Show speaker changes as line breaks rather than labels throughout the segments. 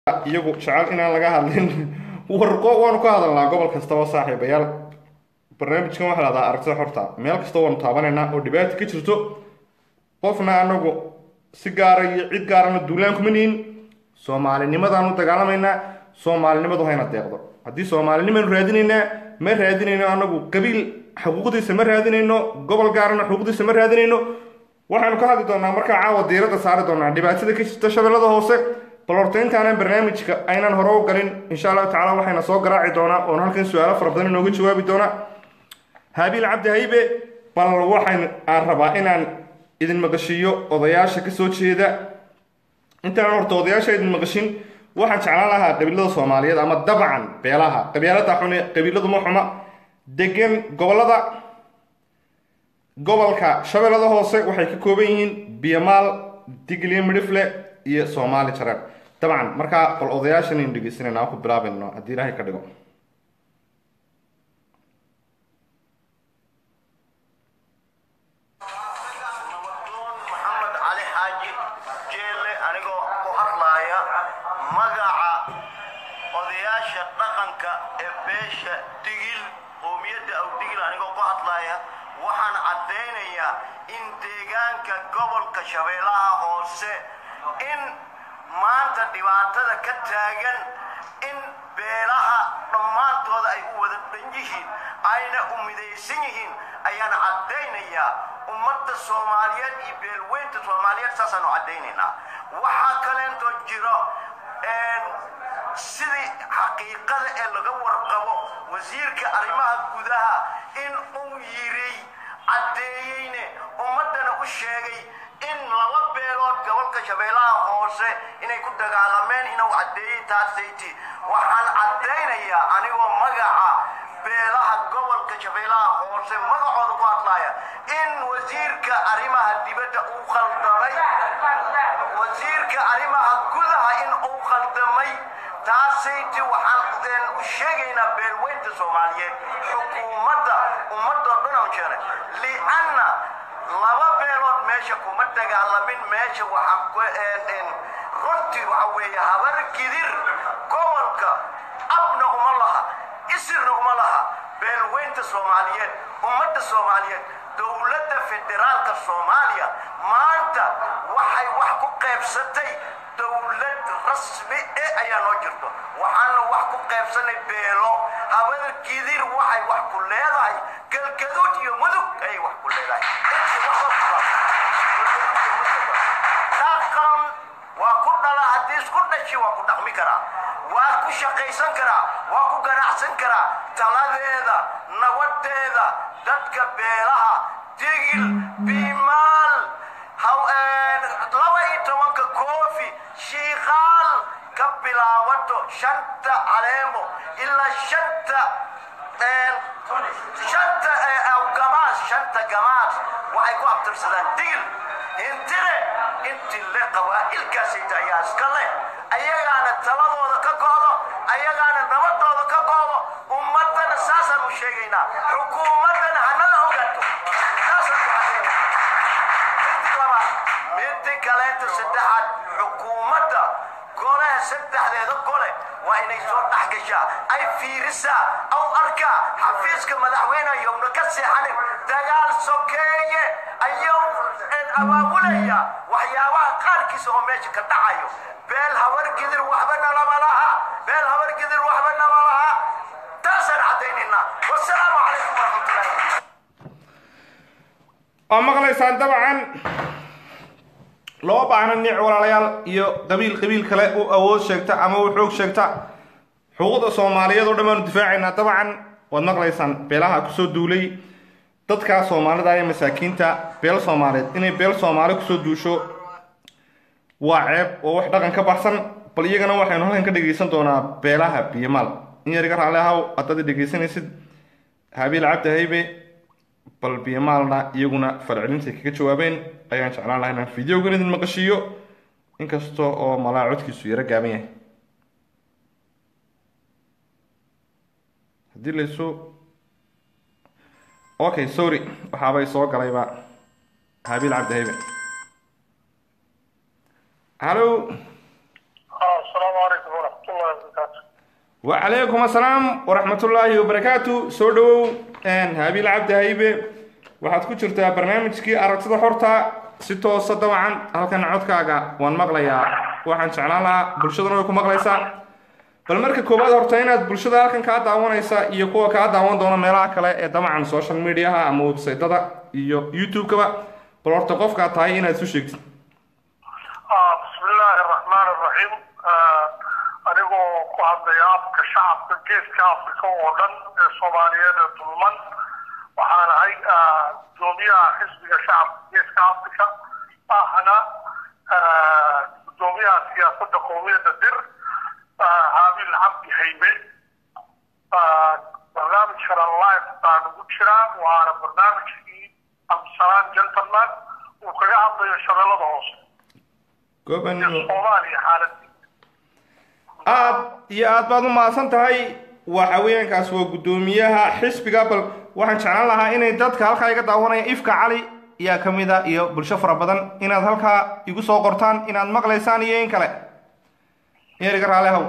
iyagu jecel inaan laga hadlin warqo waanu ka hadalnaa gobol kastaba saaxiibayaal barnaamijkan waxaa lahdaa aragtida xorta meel kasta waanu taabanaynaa oo dhibaata ka jirto qofna anagu si gaara iyo cid gaarana duulaan kuma nihin soomaalinimadaanu dagaalamaynaa soomaalinimadu hayna deeqdo haddii soomaalinimaanu raadinaynaa ma raadinayno anagu qabiil xuquuqdiisa ma raadinayno gobol gaarana xuquuqdiisa ma raadinayno waxaanu ka hadli doonaa markaa caawa diiradda saari doonaa dhibaatada ka jirta shabeellada hoose bal horta intaanan barnaamijka aynan hore u galin insha allahu tacala waxayna soo garaaci doonaa oon halkan su-aalo fara badan inooga jawaabi doonaa haabiil cabdi haybe bal waxaan aan rabaa inaan idin maqashiiyo odayaasha kasoo jeeda intaan horta odayaasha idin maqashin waxaan jeclaan lahaa qabiilada soomaaliyeed ama dabcan beelaha qabiilada xune qabiiladu ma xuma degan gobolada gobolka shabeellada hoose waxay ka kooban yihiin biyamaal digliya midhifle iyo soomaali jareer dabcan markaa bal odayaashan aynu dhegeysanayna ku bilaabayno haddii ilaahay ka dhigo
nabaddoon maxamed cali xaaji jeelle anigoo ku hadlaaya magaca odayaasha dhaqanka ee beesha digil qoomiyadda awdigil anigoo ku hadlaaya waxaan caddaynayaa in deegaanka gobolka shabeellaha hoose in maanta dhibaatada ka taagan in beelaha dhammaantooda ay u wada dhan yihiin ayna u midaysan yihiin ayaan caddaynayaa ummadda soomaaliyeed iyo beelweynta soomaaliyeed saasaanu caddaynaynaa waxaa kaleentoo jiro sidii xaqiiqada ee laga warqabo wasiirka arrimaha gudaha in uu yiri caddeeyeyne ummaddana u sheegay in laba beelood gobolka shabeellaha hoose inay ku dagaalameen inuu caddeeyey taasayti waxaan caddaynayaa anigoo magaca beelaha gobolka shabeellaha hoose magacooda ku hadlaya in wasiirka arrimaha dibadda uu khaldamay wasiirka arrimaha gudaha in uu khaldamay taasayti waxaan u sheegaynaa beelweynta soomaaliyeed xukuumadda ummadoo dhan aan jeenay lianna laba beelood meesha kuma dagaalamin meesha waxaa runtii waxa weeye habar gidir gobolka abna uma laha isirna uma laha beelweynta soomaaliyeed ummadda soomaaliyeed dowladda federaalka soomaaliya maanta waxay wax ku qaybsatay dowlad rasmi e ayaa noo jirto waxaana wax ku qaybsanay beelo habada gidir waxay wax ku leedahay galgaduud iyo mudug ayay wax ku leedahay dhaqan waa ku dhala haddii isku dhashi waa ku dhaqmi karaa waa ku shaqaysan karaa waa ku ganacsan karaa taladeeda nabadeeda dadka beelaha digil biimaal laba iyo tobanka koofi shiikaal ka bilaabato shanta caleemo ilaa shanta shanta gamaas shanta gamaas waxay ku abtirsadaan digil intire intii le qabaa'ilkaasayta ayaa iska leh ayagaana taladooda ka go'do ayagaana nabadooda ka go'do ummaddana saasaan u sheegaynaa xukuumaddana hanala ogaato saasaan ku cadayna inti labaad midti kaleenta saddexaad xukuumadda golaha saddexdeeda gole waa inay soo dhex gashaa ay fiirisaa aw arkaa xafiiska madaxweyne yowna ka seexanin dagaal sokeeye ayuu abaabulaya waxyaabaha qaarkiisa oo meesha ka dhacayo beel habar gidir waxba nalama laha beel habar gidir waxba nama laha taasaan caddaynaynaa wasalaamu calaykum waraxmatullahi
waa maqlaysaan dabcan loo baahna niic walaalayaal iyo qabiil qabiil kale u awood sheegta ama u xoog sheegta xuquuqda soomaaliyeed oo dhan baanu difaacaynaa dabcan waad maqlaysaan beelaha kusoo duulay dadka soomaalida ee masaakiinta beel soomaaliyeed inay beel soomaali kusoo duusho waa ceeb oo wax dhaqan ka baxsan bal iyagana waxaynu halkan ka dhegaysan doonaa beelaha biyomaal in yar iga raalli ahaw haddaad dhegaysanaysid habiil cabdi haybe bal biyomaalna iyaguna falcelintay kaga jawaabeen ayaan jeclaan laha inaan videogan idin maqashiiyo inkasta oo malaa codkiisu yaro gaaban yahay haddii laysu okay sorry waxaabay soo galayba habiil cabdi haybe hallo
asalaamu calaykum
waraxmatullahi wabarakaatu
وعليكم السلام ورحمة الله وبركاته soo dhawow habiil cabdi haybe waxaad ku jirtaa barnaamijkii aragtida xorta si toosa dabcan halkan codkaaga waan maqlayaa waxaan jeclaan lahaa bulshaduna way ku maqlaysaa bal marka koowaad horta inaad bulshada halkan kaa daawanaysa iyo kuwa kaa daawan doona meelaha kale ee dabcan social mediaha ama websaytada iyo youtube-kaba bal horta qofkaad tahay inaad isu sheegtid
bismi illaahi araxmaan araxiim anigoo ku hadlaya afka shacabka geeska afrika oo dhan ee soomaaliyeed ee dulman waxaan ahay gudoomiyaha xisbiga shacabka geeska afrika ahna gudoomiyaha siyaasadda qowmiyadda dir haabil cabdi haybe barnaamijkana live baan ugu jiraa waana barnaamijkii abdisalaan gentleman uu kaga hadlayo shabeellada hoose
gobanimo
soomaaliya xaaladii
aad iyo aad baad u mahadsan tahay waxa weeyaankaas waa guddoomiyaha xisbiga bal waxaan jeclaan lahaa inay dadka halkaa iga daawanaya ifka cali ayaa ka mid a iyo bulsho fara badan inaad halkaa igu soo qortaan inaad maqlaysaan iyo in kale eriga raale haw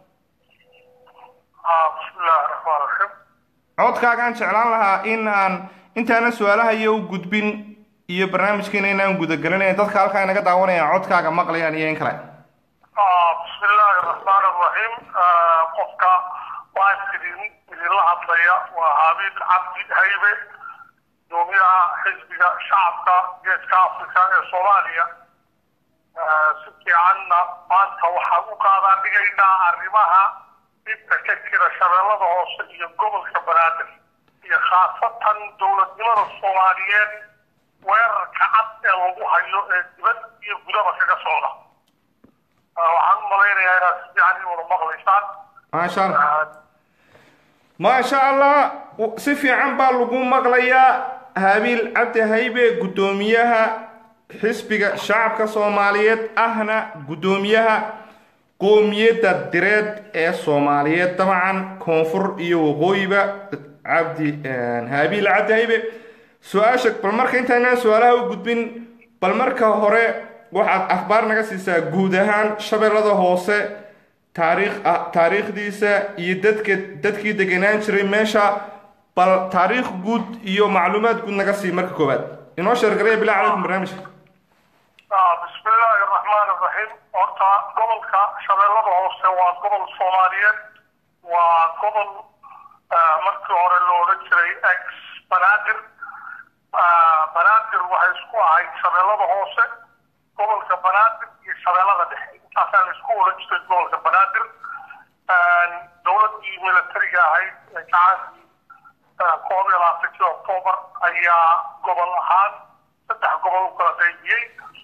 bismi illaahi raxmaan raxiim
codkaagaan jeclaan lahaa in aan intaanan su-aalaha iyo u gudbin iyo barnaamijkiina inaan gudagelin ee dadka halkaa inaga daawanaya codkaaga maqlayaan iyo in kale
bismi illaahi araxmaan araxiim qofka waan idin idinla hadlaya waa haabiil cabdi haybe gudoomiyaha xisbiga shacabka geeska afrika ee soomaaliya si fiicanna maanta waxaan u qaadaa dhigaynaa arrimaha dhibka ka jira shabeellada hoose iyo gobolka banaadir iyo khaasatan dowladnimada soomaaliyeed weerarka cad ee lagu hayo ee dibad iyo gudaba kaga socda waxaan u malaynayaa inaad si fiican ii wada maqlaysaan
maasha allah maasha allah si fiican baa lagu maqlayaa habiil cabdi haybe guddoomiyaha xisbiga shacabka soomaaliyeed ahna guddoomiyaha qoomiyadda direed ee soomaaliyeed dabcan koonfur iyo waqooyiba cabdi habiil cabdi haybe su-aasha bal marka intaynaan su-aalaha u gudbin bal marka hore waxaad akhbaar naga siisaa guud ahaan shabeellada hoose taariikh ah taariikhdiisa iyo dadka dadkii degenaan jiray meesha bal taariikh guud iyo macluumaad guud naga sii marka koowaad inoo sheergalaya bilaa calaykum barnaamijka
bismi illaahi araxmaan araxiim horta gobolka shabeellada hoose waa gobol soomaaliyeed waa gobol markii hore lo odhan jiray ex banaadir banaadir waxay isku ahayd shabeellada hoose gobolka banaadir iyo shabeellada dhexe intaasaa la isku odhan jiray gobolka banaadir dowladdii militariga ahayd ee gacaankii koob iyo labaatankii octoobar ayaa gobol ahaan saddex gobol u kala qaybiyey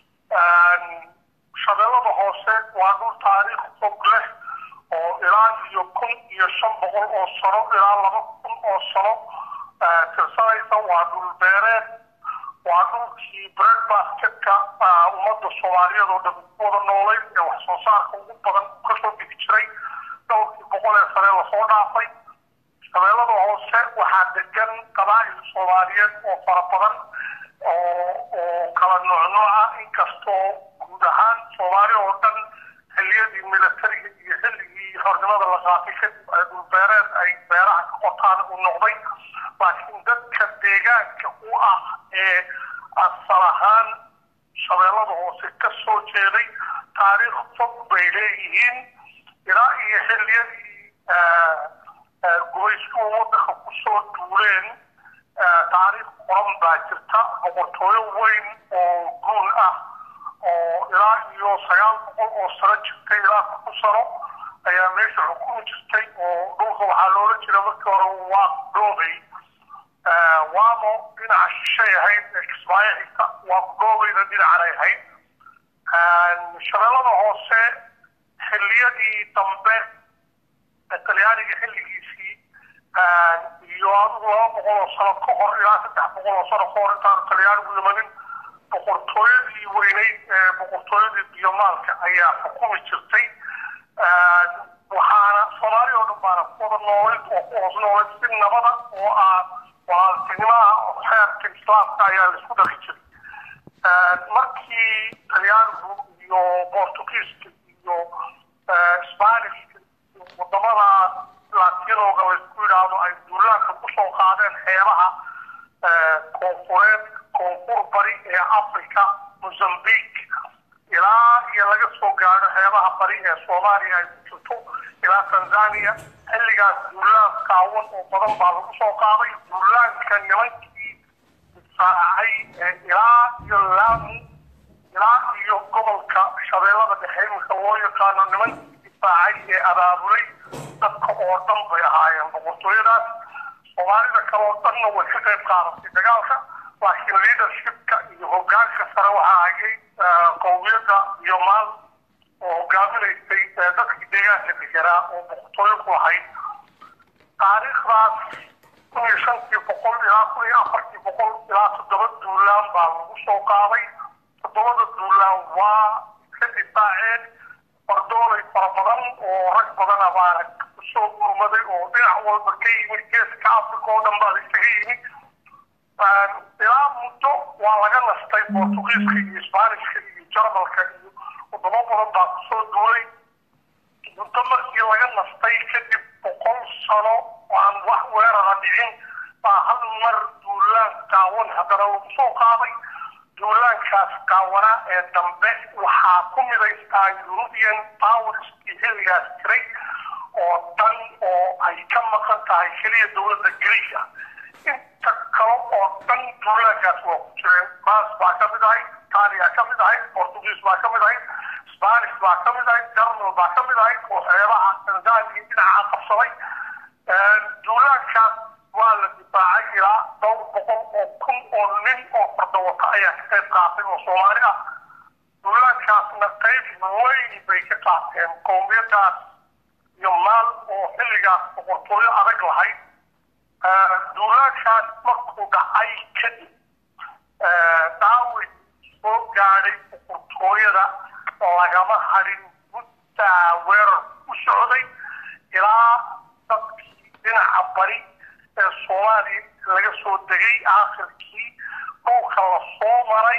shabeellada hoose waa dhul taariikh fog leh oo ilaa iyo kun iyo shan boqol oo sano ilaa laba kun oo sano tirsanaysa waa dhul beereed waa dhulkii bread basketka ummadda soomaaliyeed oo dhan ku wada noolayd ee wax soo saarka ugu badan kasoo bixi jiray dhowrkii boqol ee sane lasoo dhaafay shabeellada hoose waxaa degan qabaa'il soomaaliyeed oo fara badan oo oo kala noocnooca inkastoo guud ahaan soomaali oo dhan xilliyadii militariga iyo xilligii xornimada la qaatay kadib ay dhulbeereed ay beeraha ka qotaan u noqday laakiin dadka deegaanka u ah ee asal ahaan shabeellada hoose ka soo jeeday taariikh fog bay leeyihiin ilaa iyo xilliyadii gubayskuwa waddanka kusoo duuleen taariikh qoran baa jirta boqortooyo weyn oo guun ah oo ilaa iyo sagaal boqol oo sano jirtay ilaa kun sano ayaa meesha xukumi jirtay oo dhulka waxaa loola jira markii hore waa dhoobay waamo dhinaca shishay ahayd ee kismaayo xigta waa kudhoobayna dhinacanay ahayd shabeellada hoose xilliyadii dambe talyaaniga xilligiisii iyo adigu laba boqol oo sano ka hor ilaa saddex boqol oo sano ka hor intaanu talyaanigu imanin boqortooyadii weyneyd ee boqortooyadii biyomaalka ayaa xukumi jirtay waxaana soomaali oo dhan baana ku wada noolayd oo ku hoos noolayd si nabada oo ah walaaltinimaha xeerka islaamka ayaa la isku dhaqi jiray markii talyaanigu iyo bortugiiska iyo spanishka xeebaha koonfureed koonfur bari ee africa mozambique ilaa iyo laga soo gaadho xeebaha bari ee soomaaliya ay ku jirto ilaa tanzania xilligaas duulaan kaawan oo badan baa lagu soo qaaday duulaanka nimankii difaacay ee ilaa iyo laamu ilaa iyo gobolka shabeellada dhexe iminka loo yaqaano nimankii difaacay ee abaabulay dadka oo dhan bay ahaayeen boqortooyadaas soomaalida kale oo dhanna way ka qayb qaadatay dagaalka laakiin leadershipka iyo hogaanka sare waxaa hayay qowmiyadda iyo maal oo hogaaminaysay dadkii deegaanka deganaa oo boqortooyo ku lahayd taariikhdaas kun iyo shantii boqol ilaa kun iyo afartii boqol ilaa toddoba duulaan baa lagu soo qaaday toddobada duulaan waa ka difaaceen fardoolay fara badan oo rag badan abaana kusoo gurmaday oo dhinac walba ka yimid geeska africa oo dhan baa isaga yimid ilaa muddo waa laga nastay bortugiiska iyo isbaanishka iyo jarmalka iyo wadamo badan baa kusoo duulay muddo markii laga nastay kadib boqol sano aan wax weerara dhicin baa hal mar duulaan gaawan haddana lagu soo qaaday duulaankaas gaawanaa ee dambe waxaa ku midaystaa european powerskii xilligaas jiray oo dhan oo ay ka maqan tahay keliya dowladda greega inta kale oo dhan duulaankaas waa ku jireen france baa ka mid ahayd itaaliya ka mid ahayd portugiis baa ka mid ahayd spanish baa ka mid ahayd germal baa ka mid ahayd oo xeebaha tanzania dhinaca qabsaday duulaankaas waa la difaacay ilaa dhowr boqol oo kun oo nin oo fardawata ayaa ka qayb qaatay oo soomaali ah duulaankaasna qayb weyn bay ka qaateen qowmiyadaas iyo maal oo xilligaas boqortooyo adag lahayd duulaankaas markuu dhacay kadib daawid soo gaadhay boqortooyada lagama hadhin muddaa weerar u socday ilaa dadkii dhinaca bari ee soomaaliya laga soo degay aakhirkii dhulka la soo maray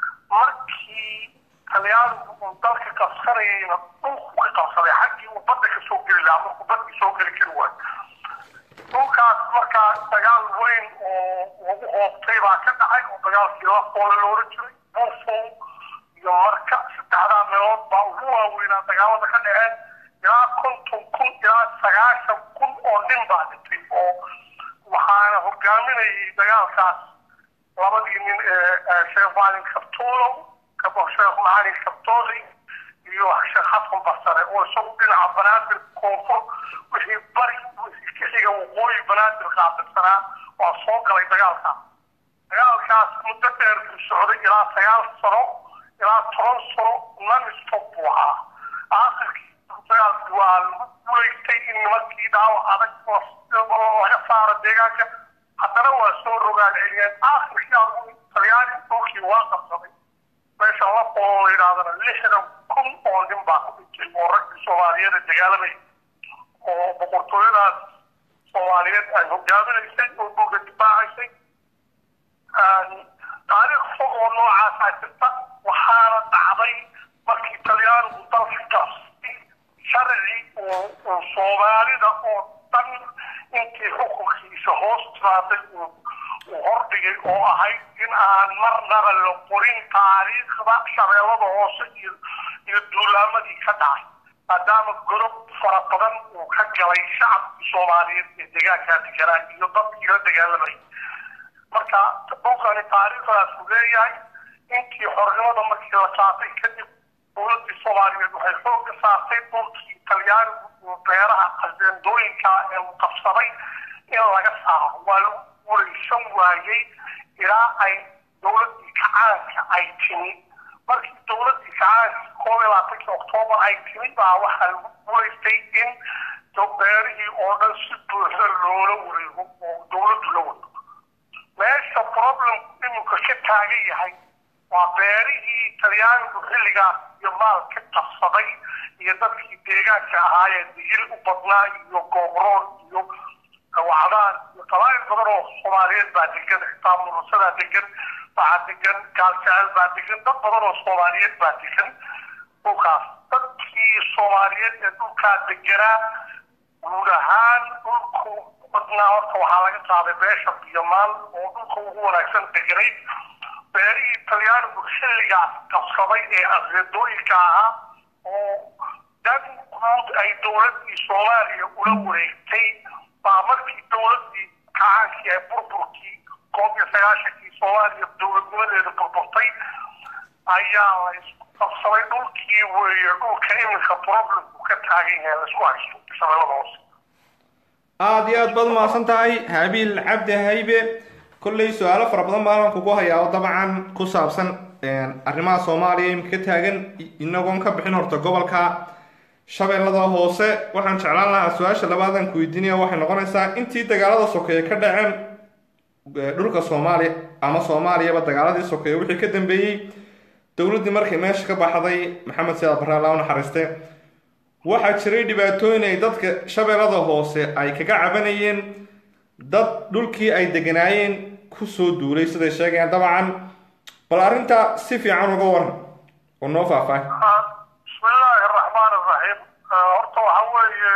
markii talyaanigu uu dalka qabsanayayna dhulku ka qabsaday xaggii uu badda ka soo geli lahaa markuu badkii soo geli kari waayo dhulkaas markaa dagaal weyn oo lagu hoobtay baa ka dhacay oo dagaalkii la foole loola jiray buufow iyo marka saddexdaa meelood baa ugu waaweynaa dagaalada ka dhaceen ilaa konton kun ilaa sagaashan kun oo nin baa dhintay oo waxaana hogaaminayay dagaalkaas labadii nin ee sheekh macalin kabtoolow sheekh macalin kabtooli iyo sheekh xasan barsare oo isagu dhinaca banaadir koonfur wixii bari wixii ka xiga waqooyi banaadir qaabilsanaa waa soo galay dagaalkaas dagaalkaas muddo dheer buu socday ilaa sagaal sano ilaa toban sano non-stop buu ahaa aakhirkii dagaalkii waa lagu guulaystay in nimankii dhaawac adag laga saaro deegaanka haddana waa soo rogaan celiyeen aakhirkii adigu talyaani dhulkii waa qabsaday meesha la qolo la yidhahdana lixdan kun oo nin baa ku dhintay oo raggii soomaaliyeed dagaalamay oo boqortooyadaas soomaaliyeed ay hogaaminaysay oo dhulka difaacaysay taariikh fog oo noocaasaa jirta waxaana dhacday markii talyaanigu dalka qabsay sharci uu soomaalida oo dhan intii xukunkiisa hoos tiraaday uu hordhigay oo ahayd in aan marnaba la qorin taariikhda shabeellada hoose iyo iyo duulaamadii ka dhacay maadaama godob fara badan uu ka galay shacabkii soomaaliyeed ee deegaankaa deganaa iyo dadkii la dagaalamay marka dhulkani taariikhdaas uu leeyahay intii xornimada markii la qaatay kadib dowladii soomaaliyeed waxay xooga saartay dhulkii talyaanigu uu beeraha qasdeendooyinka ee uu qabsaday in laga saaro waa lagu guulaysan waayey ilaa ay dowladii kacaanka ay timi markii dowladii kacaanka koob iyo labaatankii oktoobar ay timi baa waxaa lagu guulaystay in beerihii oo dhan si buuxda loola wareego oo dowladdu la wado meesha problemku iminka ka taagan yahay waa beerihii talyaanigu xilligaas iyo maal ka qabsaday iyo dadkii deegaanka ahaayeen digil u badnaa iyo goobroon iyo wacdaan iyo qabaa'il badan oo soomaaliyeed baa degan xitaa murusadaa degan waxaa degan gaaljecel baa degan dad badan oo soomaaliyeed baa degan dhulkaas dadkii soomaaliyeed ee dhulkaa deganaa guud ahaan dhulku badnaa horta waxaa laga qaaday beesha biyomaal oo dhulka ugu wanaagsan deganay beerihii talyaanigu xilligaas qabsaday ee asreedooyinka ahaa oo dan guud ay dowladdii soomaaliya ula wareegtay baa markii dowladdii kacaankii ee burburkii koob iyo sagaashankii soomaaliya dowladnimadeeda burburtay ayaa la isku qabsaday dhulkii weeye dhulka iminka problemku ka taagan yahay laisku haysto shabeellada hoose
aada iyo aad baad umahadsan tahay habiil cabdi haybe kolley su-aalo fara badan baan kugu hayaa oo dabcan ku saabsan arrimaha soomaaliya imika ka taagan inagoon ka bixin horta gobolka shabeellada hoose waxaan jeclaan lahaa su-aasha labaadan ku weydiinaya waxay noqonaysaa intii dagaalada sokeeye ka dhaceen dhulka soomaaliya ama soomaaliyaba dagaaladii sokeeye wixii ka dambeeyey dowladdii markay meesha ka baxday maxamed siyaad barre alla u naxariiste waxaa jiray dhibaatooyin ay dadka shabeellada hoose ay kaga cabanayeen dad dhulkii ay deganaayeen kusoo duulay siday sheegayaan dabcan bal arrintaa si fiican uga waran oo noo faahfaahay
bismillaahi araxmaan araxiim horta waxa weeye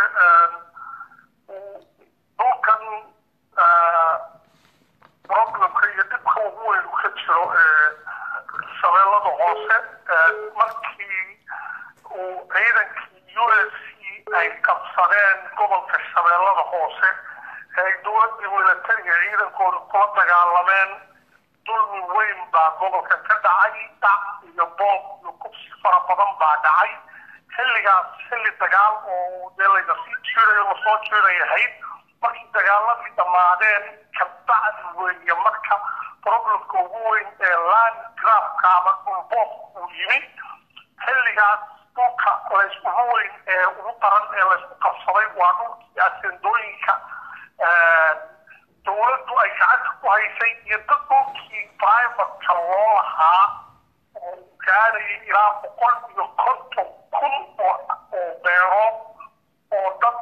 dhulkan problemka iyo dhibka ugu weyn ka jiro ee shabeellada hoose markii uu ciidankii u s c ay qabsadeen gobolka shabeellada hoose ee ay dowladdii milatariga ciidankooda kula dagaalameen dulmi weyn baa gobolka ka dhacay dhac iyo boob iyo kubsi fara badan baa dhacay xilligaas xilli dagaal oo dee layna sii jiirayo lasoo jiiray ahayd markii dagaaladii dhammaadeen kabacdi weeye marka problemka ugu weyn ee land grafka ama dhulboob uu yimid xilligaas dhulka layskugu weyn ee ugu daran ee laysku qabsaday waa dhulkii asendooyinka dowladdu ay gacanta ku haysay iyo dad dhulkii privatka loo lahaa oo gaarayay ilaa boqol iyo konton kun oo oo beerood oo dad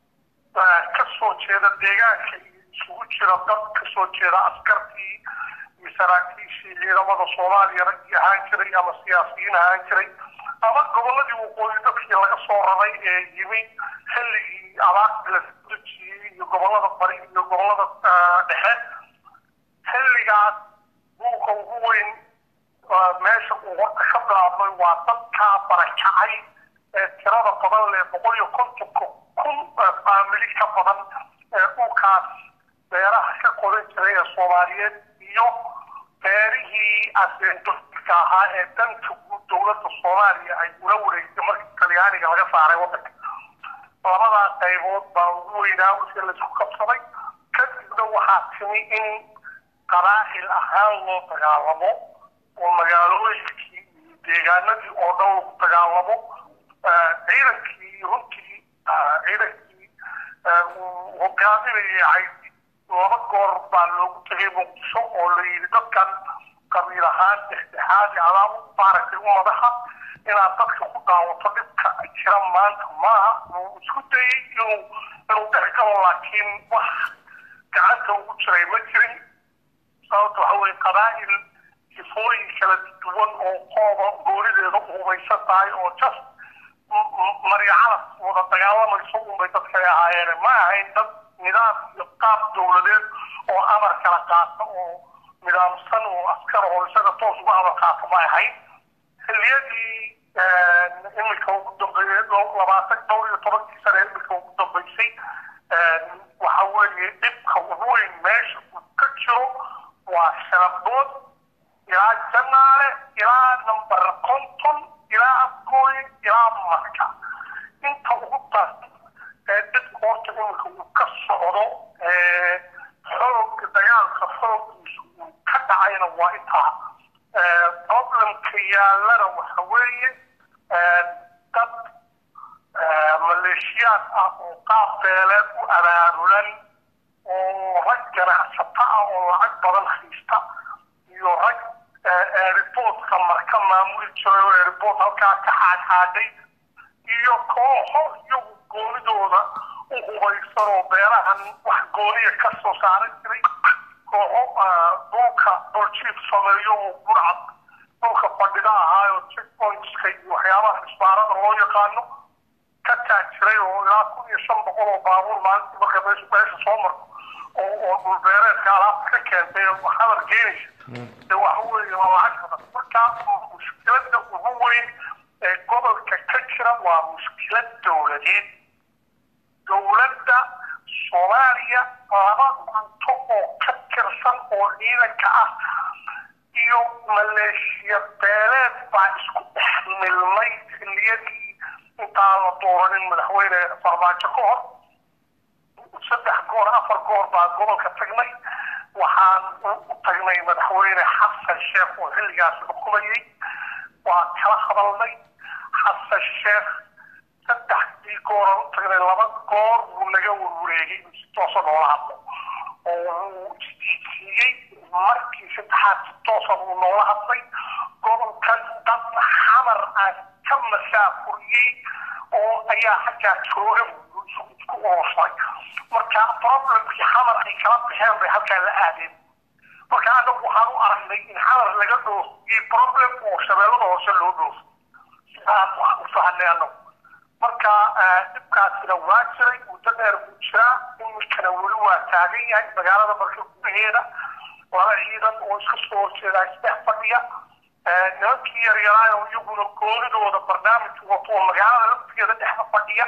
ka soo jeeda deegaanka iyo isugu jira dad ka soo jeeda askartii iyo saraakiishii ciidamada soomaaliya raggii ahaan jiray ama siyaasiyiin ahaan jiray ama gobolladii waqooyi dadkii laga soo raray ee yimi xilligii abaartii la dejiyey iyo gobollada bari iyo gobollada dhexe xilligaas dhulka ugu weyn meesha uu horta ka bilaabmay waa dadkaa barakacay ee tirada badan leh boqol iyo kontonka kun faamili ka badan ee dhulkaas beeraha ka qodan jiray ee soomaaliyeed iyo beerihii aseendoka ahaa ee danta guud dowladda soomaaliya ay ula wareegtay markii talyaaniga laga saaray waddanka labadaa qaybood baa ugu weynaa wixii laisku qabsaday kadibna waxaa timi in qaraa'il ahaan loo dagaalamo oo magaalooyinkii iyo deegaanadii oo dhan lagu dagaalamo ciidankii runtii ciidankii uu hogaaminayay caydi laba goor baa loogu tegay muqdisho oo la yidhi dadkan qabiil ahaan dhexdhexaadi adaa u maaragtay u madaxa inaad dadka ku daawato dhibka jira maanta maaha wuu isku dayey inuu inuu dhexgalo laakiin wax gacanta ugu jiray ma jirin sababta waxa weye qabaa'il sifooyin kala duwan oo qooba goonideeda u hubaysan tahay oo just maryacalad wada dagaalamayso unbay dadkay ahaayeen ma ahayn dad nidaam iyo qaab dowladeed oo amar kala qaata oo nidaamsan oo askar oo isaga toos uga amar qaata ma ahayn xilliyadii iminka ugu dambeeyey labaatan dhowr iyo tobankii sane iminka ugu dambeysay waxa weeye dhibka ugu weyn meesha uu ka jiro waa shanabood ilaa janaale ilaa nambar konton ilaa afgooye ilaa marka inta ugu daran ee dhibka horta iminka uu ka socdo xoog dagaalka xooggiisu uu ka dhacayna waa intaa problemka yaallana waxa weeye dad maleeshiyaad ah oo qaab beeleed u abaarulan oo rag ganacsato ah oo lacag badan haysta iyo rag airportka marka maamuli jiray oo airport halkaa ka xaadxaadhay iyo kooxo iyagu goonidooda u hubaysan oo beerahan wax gooniya ka soo saaran jiray kooxo dhulka dhuljiif sameeyo oo burcad dhulka fadhida ahaayo checkpointska iyo waxyaabaha isbaarada loo yaqaano ka taajiray oo ilaa kun iyo shan boqol oo baabuur maalintii marka meesha meesha soo marto oo oo dhulbeereedka alaabta ka keentay oo xamar geenaysa de waxa weeye waa lacag badan marka mushkilada ugu weyn ee gobolka ka jira waa mushkilad dowladeed dowladda soomaaliya laba gunto oo ka tirsan oo ciidanka ah iyo maleeshiya beeleed baa isku dhex milmay xilliyadii intaan la dooranin madaxweyne farmaajo ka hor saddex goor afar goor baa gobolka tagnay waxaan u tagnay madaxweyne xasan sheekh oo xilligaas xukumayay waa kala hadalnay xasan sheekh saddexdii gooran u tagnay laba goor buu naga warwareegay si toosa noola hadlo oo wuu isdiidsiiyey markii saddexaad si toosa buu noola hadlay gobolkan dad xamar aan ka masaafuriyey oo ayaa xaggaa jooga isku urursaday marka problemkii xamar ay kala baxeen bay halkaa la aadeen marka anagu waxaan u aragnay in xamar laga dhoofiyey problem oo shabeellada hoose loo dhoofo sidaan wax u fahanay anagu marka dhibkaasina waa jiray muddo dheer buu jiraa iminkana weli waa taagan yahay magaalada marka gudaheeda laba ciidan oo iska soo horjeedaa isdhex fadhiya nimankii yaryaraay oo iyaguna goonidooda barnaamij wato oo magaalada laftigeeda dhexda fadhiya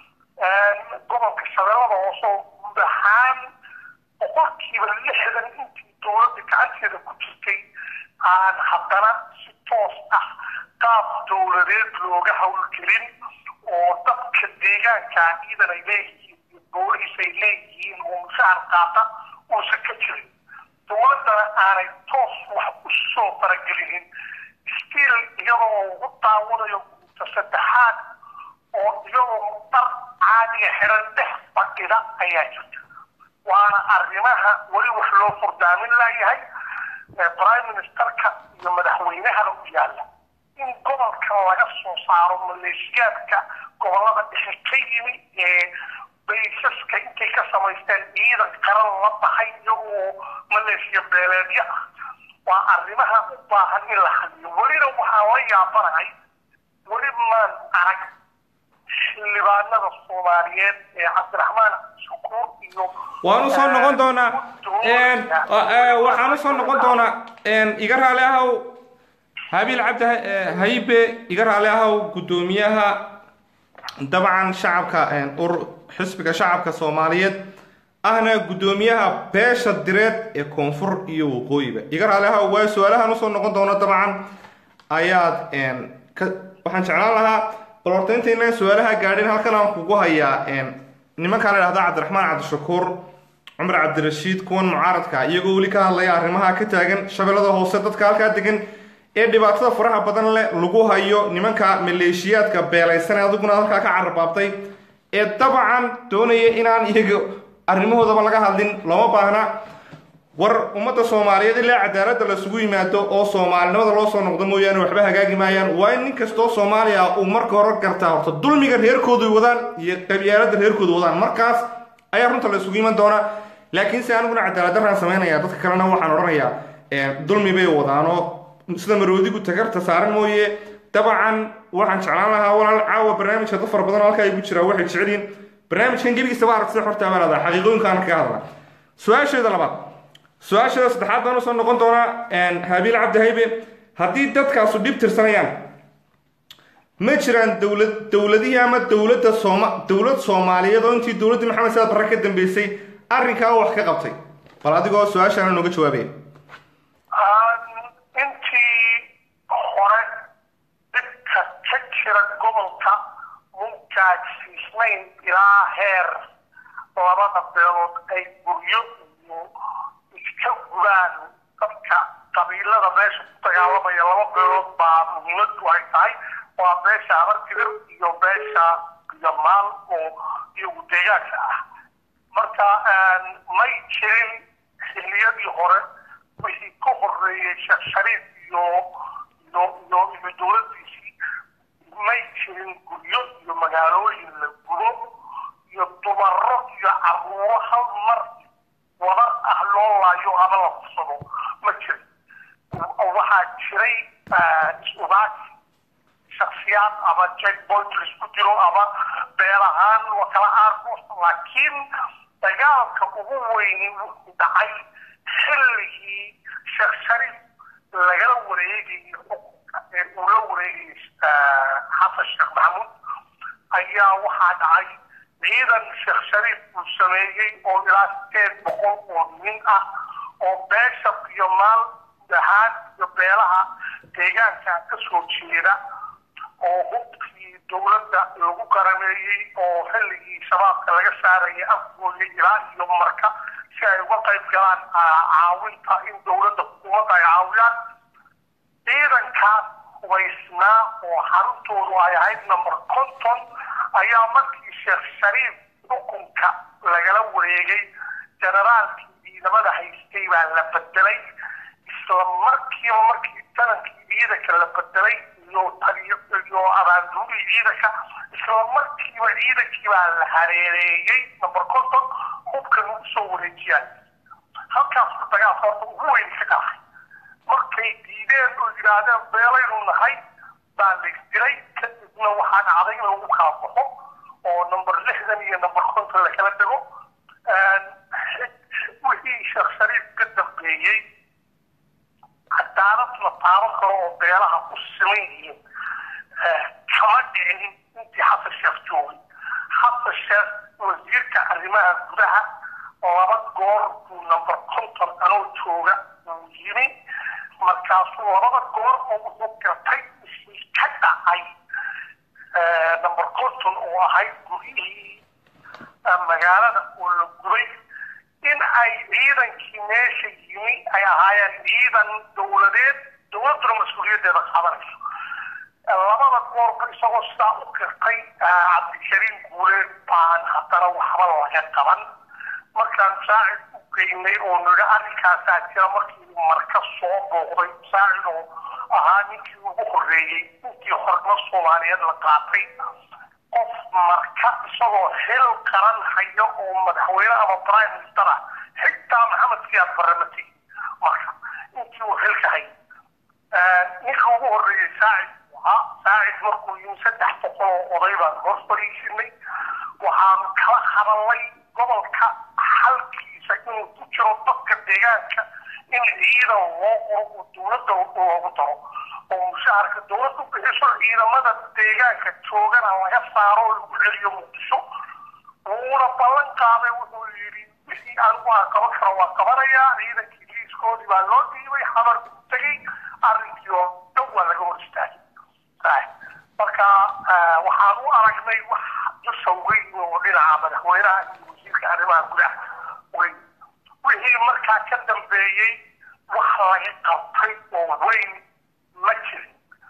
gobolka shabeellada hoose oo guud ahaan boqolkiiba lixdan intii dowladda gacanteeda ku jirtay aan haddana si toos ah qaab dowladeed looga howlgelin oo dadka deegaanka ciidan ay leeyihiin iyo booliis ay leeyihiin oo mushahar qaata uusan ka jirin dowladdana aanay toos wax u soo faragelinin stiil iyadoo ugu daawanayo guuta saddexaad oo iyagoo dhar caadiga xiran dhex fadhida ayaa jirta waana arrimaha weli wax loo furdaamin laayahay prime ministerka iyo madaxweynahana u yaalla in gobolka laga soo saaro maleeshiyaadka gobolada dhexe ka yimi ee baysaska intay ka samaysteen ciidan qaran la baxay iyagoo maleeshiya beeleedyo ah waa arrimaha u baahan in la hadiyo welina waxaan la yaabanahay weli maan arag xildhibaanada soomaaliyeed ee cabdiraxmaan shukuur iyo
waan usoo noqon doonaa waxaan usoo noqon doonaa iga raali ahow habiil cabdi haybe iga raali ahow guddoomiyaha dabcan shacabka xisbiga shacabka soomaaliyeed ahna guddoomiyaha beesha direed ee koonfur iyo waqooyiba iga raali ahow waa su-aalahan usoo noqon doona dabcan ayaad waxaan jeclaan lahaa bal horta intaynan su-aalaha gaadhin halkan aan kugu hayaa nimankaa la dhahda cabdiraxmaan cabdishakuur cumar cabdirashiid kuwan mucaaradka iyagoo weli ka hadlaya arrimaha ka taagan shabeellada hoose dadka halkaa degan ee dhibaatada faraha badan leh lagu hayo nimanka maleeshiyaadka beelaysan ee adiguna halkaa ka cararbaabtay ee dabcan doonaya inaan iyaga arrimahoodaba laga hadlin looma baahna war ummadda soomaaliyeed ilaa cadaaladda lasugu yimaado oo soomaalinimada loo soo noqdo mooyaane waxba hagaagi maayaan waa in nin kastoo soomaaliya uu marka hore gartaa horta dulmiga reerkoodu wadaan iyo qabyaaladda reerkoodu wadaan markaas ayaa runta la isugu iman doonaa laakiin se aniguna cadaalad daraan samaynaya dadka kalena waxaan odhanayaa dulmi bay wadaanoo sida maroodigu tagarta saaran mooye dabcan waxaan jeclaan lahaa walaal caawa barnaamijka dad fara badan oo halkaa igu jiraa waxay jecelyihin barnaamijkan gebigiisaba aragtida xortaa baa lahdaa xaqiiqooyinkaan kaga hadla su-aasheeda labaad su-aasheeda saddexaad baan usoo noqon doonaa habiil cabdi haybe haddii dadkaasu dhib tirsanayaan ma jiraan dowlad dowladihii ama dowladda sooma dowlad soomaaliyeed oo intii dowladdii maxamed saad barre ka dambeysay arrinkaa wax ka qabtay bal adigoo su-aashaana nooga jawaabaya
intii hore dhibka ka jira gobolka muu gaadsiisnayn ilaa heer labada beelood ay guryo iyo iska gubaan dadka qabiilada meesha ku dagaalamaya laba beelood baa muhiimadu ay tahay waa beesha abartibir iyo beesha yamaal oo iyagu deegaanka ah marka may jirin xilliyadii hore wixii ka horeeyey sheekh shariif iyo iyo iyo iyo dowladdiisii may jirin guryo iyo magaalooyin la gubo iyo dumaro iyo caruuro hal mar wada ah loo laayo ama la fursado ma jirin waxaa jiray is-ugaasi shaksiyaad ama jack point laisku dilo jiro ama beel ahaan waa kala aargoos laakiin dagaalka ugu weyni wuxuu dhacay xilligii sheekh shariif lagala wareegayay xukunka ee uu la wareegayay xasan sheekh maxamuud ayaa waxaa dhacay ciidan sheekh shariif uu sameeyey oo ilaa sideed boqol oo nin ah oo beesha iyo maal ahaan iyo beelaha deegaanka ka soo jeeda oo hubkii dowladda lagu qarameeyey oo xilligii shabaabka laga saarayay afgooya ilaa iyo marka si ay uga qayb galaan caawinta in dowladda xukuumadda ay caawiyaan ciidankaas hubaysnaa oo xaruntoodu ay ahayd number conton ayaa markii sheekh shariif xukunka lagala wareegay generaalkii ciidamada haystay baa la bedelay isla markiiba markii tanankii ciidanka la bedelay iyo taliyo iyo abaanduurihii ciidanka isla markiiba ciidankii baa la hareereeyey number conton hubkan ugu soo wareejiyaan halkaasku dagaalka horta ugu weyn ka dhacay markay diideen oo yidhaahdeen beelaynu nahay baa la isdiray kadibna waxaa dhacday in lagu kala baxo oo number lixdan iyo number konton lakala dego wixii sheekh shariif ka dambeeyey cadaalad la taaban karo oo beelaha ku siman yihiin kama dhicin intii xasan sheekh joogay xasan sheekh wasiirka arrimaha gudaha laba goor buu number conton anoo jooga uu yimi markaasuu labada goor oo wuxuu gartay wixii ka dhacay number conton oo ahayd gurihii magaalada oo la gubay in ay ciidankii meesha yimi ay ahaayeen ciidan dowladeed dowladduna mas-uuliyaddeeda qaadanayso labada goorba isagoo sidaa u kirtay cabdikariim guuleed baan haddana waxba laga qaban markaan saacid u geynay oo nidhi arrinkaasaa jira markii marka soo booqday saacid oo ahaa ninkii ugu horreeyey intii hornimo soomaaliyeed la qaatay qof marka isagoo xil qaran hayo oo madaxweyne ama prime minister ah xitaa maxamed siyaad barramati marka intii uu xilka hay ninka ugu horreeyey saacid ahaa saacid markuu yimi saddex boqol oo oday baan hor fadhiisinay waxaanu kala hadalnay gobolka xalkiisa inuu ku jiro dadka deegaanka in ciidan loo qoro oo dowladda loogu daro oo mushaharka dowladdu bixiso ciidamada deegaanka joogana laga saaro oo lagu celiyo muqdisho wuuna ballan qaaday wuxuu yidhi wixii anigu aan qaban karo waa qabanayaa ciidankii liiskoodii baa loo dhiibay xabar ku tegey arrinkii oo dhan waa laga hor istaagay marka waxaan u aragnay wax dusha weyn oo dhinaca madaxweynaha iyo wasiirka arrimaha gudaha weyn wixii markaa ka dambeeyey wax laga qabtay oo weyn ma jirin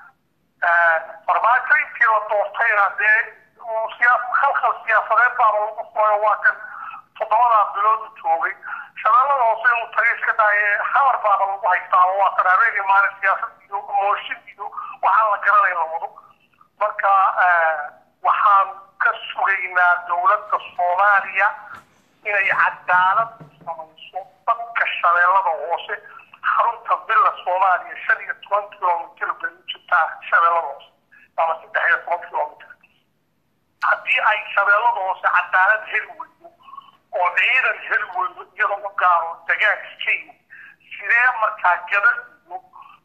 farmaajo intii la doortayna dee khalkhal siyaasadeed baaba lagu furay waa kan toddobadaa bilood u joogay shabeellada hoose inuu tagay iska daaye xamar baaba lagu haystaa oo waa kan habeenii maalin siyaasad iyo mooshin iyo waxaan la garanay la wado marka waxaan ka sugaynaa dowladda soomaaliya inay cadaalad samayso dadka shabeellada hoose xarunta villa soomaaliya shan iyo toban kilomitr bay u jirtaa shabeellada hoose ama saddex iyo toban kilomitr haddii ay shabeellada hoose cadaalad heli weydo oo ciidan heli weydo iyada u gaaro dagaanka ka yimid sidee markaa gabadh iyo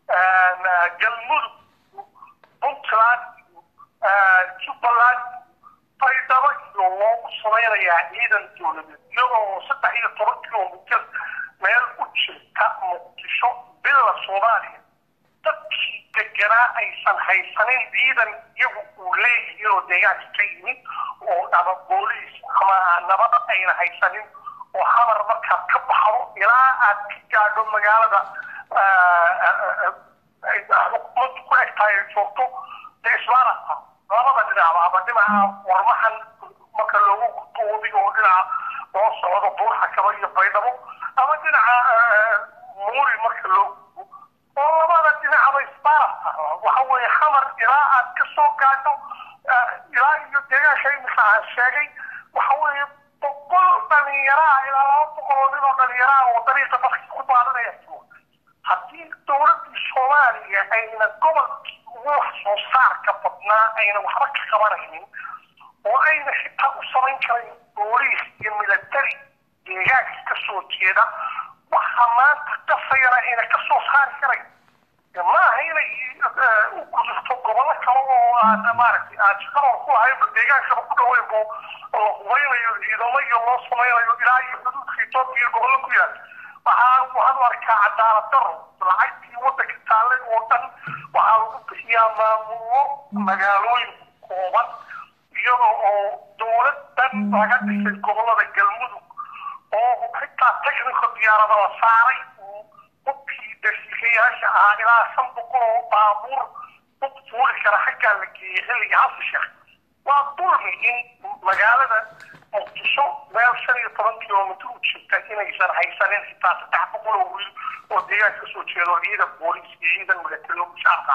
galmudug iyo puntland iyo jubbaland baydhabo iyo loogu samaynayaa ciidan dowladeed iyadoo saddex iyo toban kilomitr meel u jirta muqdisho bila soomaaliya dadkii deganaa aysan haysanin ciidan iyagu uu leeyihiin oo deegaanka ka yimid oo ama booliis ama nabad ayna haysanin oo xamar markaad ka baxdo ilaa aad ka gaadho magaalada xukuumaddu ku egtahay ay joogto dee isbaarata labada dhinacba ama dhinaca warmahan marka loogu gudboobi oo dhinaca loo socdo buurxa kaba iyo baydhabo ama dhinaca muuri marka loo gudbo oo labada dhinacba isbaarata waxa weeye xamar ilaa aad ka soo gaadho ilaa iyo deegaanka imika aan sheegay waxa weeye boqol dhalinyaraa ilaa laba boqol oo nin oo dhalinyaraa oo dariiqa dadka ku baadanaya haddii dowladdii soomaaliya ayna gobolkii ugu wax soo saarka badnaa ayna waxba ka qabanaynin booliis iyo military deegaanka ka soo jeeda waxa maanta qasayana ayna ka soo saari karayn ma aha inay u gudubto gobollo kale oo aan maaragtay aan shaqadoon ku lahaynba deegaankaba ku dhaweyn bo la hubeynayo ciidamo iyo loo samaynayo ilaa iyo xuduudka etoobiya gobollo ku yaal waxaan waxaan u arkaa cadaalad daro lacagtii waddanka taalle oo dhan waxaa lagu bixiyaa maamullo magaalooyin kooban iyadoo oo dowladdan laga dhisay gobollada galmudug oo xitaa technical diyaarada la saaray hubkii dasiikayaasha ahaa ilaa shan boqol oo baabuur hub fuuli kara xaggaa la geeyey xilliga hasa sheekh waa dulmi in magaalada muqdisho meel shan iyo toban kilomitr u jirta inaysan haysanin xitaa saddex boqol oo wiil oo deegaanka kasoo jeedo ciidan booliis iyo ciidan milatari mushaarka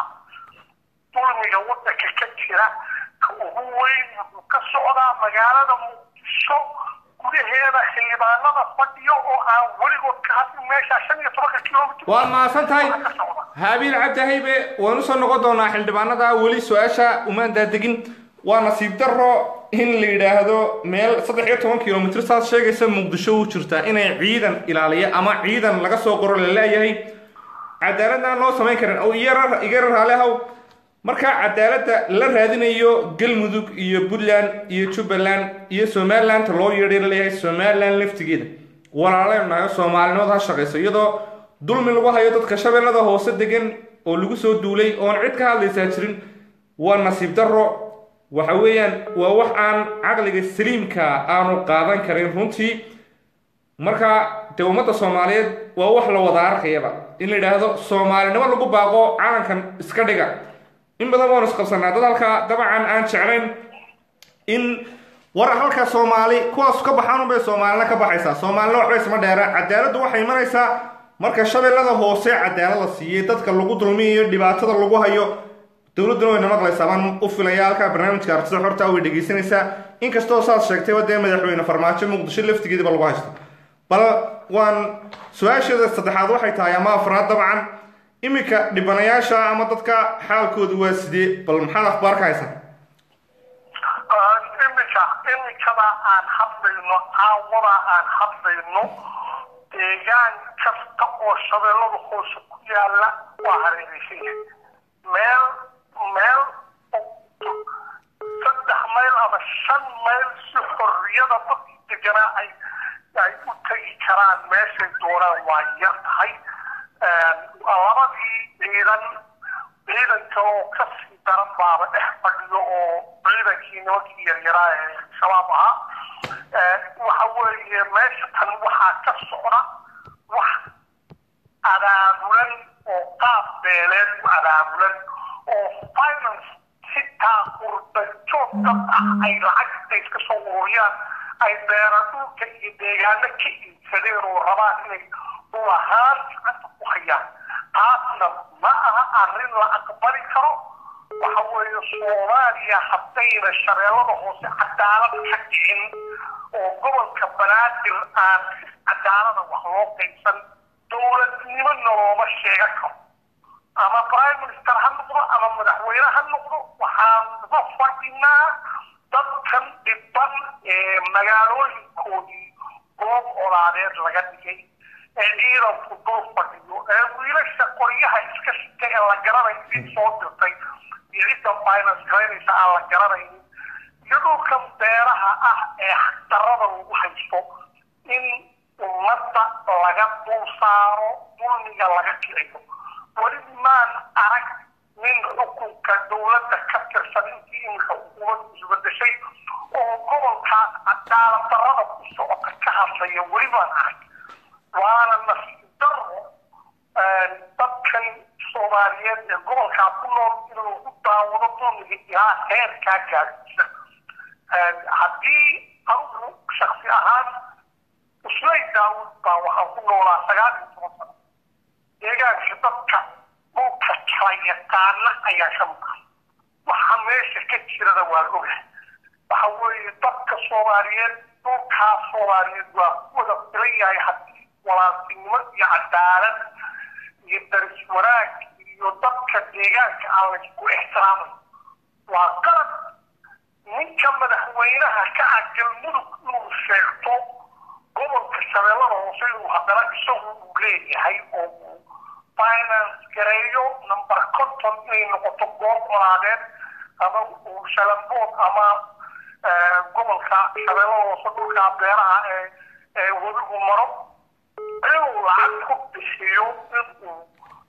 dulmiga waddanka ka jira ka ugu weyn wuxuu ka socdaa magaalada muqdisho gudaheeda xildhibaanada fadhiyo oo aan weligood ka hadlin meesha shan iyo tobanka kilomitr
waad mahadsan tahay
ka socda
haabiil cabdihaybe waan usoo noqon doonaa xildhibaanada weli su-aasha umaan daadegin waa nasiib daro in la yidhaahdo meel saddex iyo toban kilomitr saad sheegaysa muqdisho u jirta inay ciidan ilaaliya ama ciidan laga soo qoro la leeyahay cadaaladaan loo samayn karin oo iyara igara raali haw marka cadaaladda la raadinayo galmudug iyo puntland iyo jubbaland iyo somalilandta loo yeedhay la leeyahay somaliland laftigeeda walaalaynu nahay soomaalinimada ha shaqayso iyadoo dulmi lagu hayo dadka shabeellada hoose degan oo lagu soo duulay oon cid ka hadlaysaa jirin waa nasiib daro waxa weeyaan waa wax aan caqliga saliimka aanu qaadan karin runtii marka dee ummadda soomaaliyeed waa wax la wada arkayaba in la yidhaahdo soomaalinimo lagu baaqo calankan iska dhiga in badan waanu isqabsanaa dad halkaa dabcan aan jeclayn in war halka soomaali kuwaas ka baxaan unbay soomaalina ka baxaysaa soomaalina waxba isma dheera cadaaladdu waxay imanaysaa marka shabeellada hoose cadaalad la siiyey dadka lagu dulmiyayo dhibaatada lagu hayo dowladduna wayna maqlaysaa baan u filaya halkaa barnaamijka artida xorta way dhegaysanaysaa inkastoo saad sheegtayba dee madaxweyne farmaajo muqdisho laftigeediba lagu haysto bal waan su-aasheeda saddexaad waxay tahay ama afraad dabcan iminka dhibanayaasha ama dadka xaalkoodu waa sidee bal maxaad akhbaar ka haysaa
iminka imikada aan hadlayno caawada aan hadlayno deegaan kasta oo shabeellada hoose ku yaala waa hareeraysan yahay meel meel saddex mayl ama shan mayl si xorriyada dadka deganaa ay ay u tegi karaan meeshay doonaan waa yar tahay labadii ciidan ciidanka oo kasii daran baaba dhex fadhiyo oo ciidankii nimankii yaryaraa ee shabaab ahaa waxa weeye meesha tan waxaa ka socda wax abaabulan oo qaab beeleed u abaabulan oo finance xitaa qurba joog dad ah ay lacagta iska soo ururiyaan ay beera dhulka iyo deegaano ka iibsadeen oo rabaan inay dhul ahaan gacanta ku hayaan taasna ma aha arrin la aqbali karo waxa weeye soomaaliya haddayna shabeellada hoose cadaalad ka dhicin oo gobolka banaadir aan cadaalada wax loo qaybsan dowladnimo nolooma sheegan karo ama prime minister ha noqdo ama madaxweyne ha noqdo waxaan uga fadhinaa dadkan dhiban ee magaalooyinkoodii goob olaadeed laga dhigay ee ciidanku dul fadhiyo ee wiilasha qoryaha iska shita ee la garanayo cid soo dirtay iyo cidda finance garaynaysa aan la garanaynin iyo dhulkan beeraha ah ee xaqdarrada lagu haysto in ummadda laga dul saaro dulmiga laga kiciyo weli maan arag nin xukunka dowladda ka tirsan intii iminka xukuumaddu isbedeshay oo gobolkaas cadaalad darrada ku socota ka hadlaya weli baan arag waana nasiib darro dadkan soomaaliyeed ee gobolkaa ku nool inuu ku daawado dulmiga ilaa heerkaa gaadhsiisa haddii anugu shaksi ahaan uslay daawud baa waxaan ku noolaa sagaal iyo toban sano deegaanka dadka dhulka kala yaqaana ayaa ka maqan waxa meesha ka jirada waa ogahay waxa weeye dadka soomaaliyeed dhulkaa soomaaliyeed waa ku wada filan yahay haddii walaaltinimo iyo cadaalad iyo daris wanaag iyo dadka deegaanka aan laysku ixtiraamay waa qalad ninka madaxweynaha ka ah galmudug inuu sheegto gobolka shabeellada hoose inuu haddana isagu uu leeyahay oo uu finance gareeyo number conton inay noqoto goob colaadeed ama uu shalambood ama gobolka shabeellada hoose dhulka beeraha ee ee webigu maro inuu lacag ku bixiyo inuu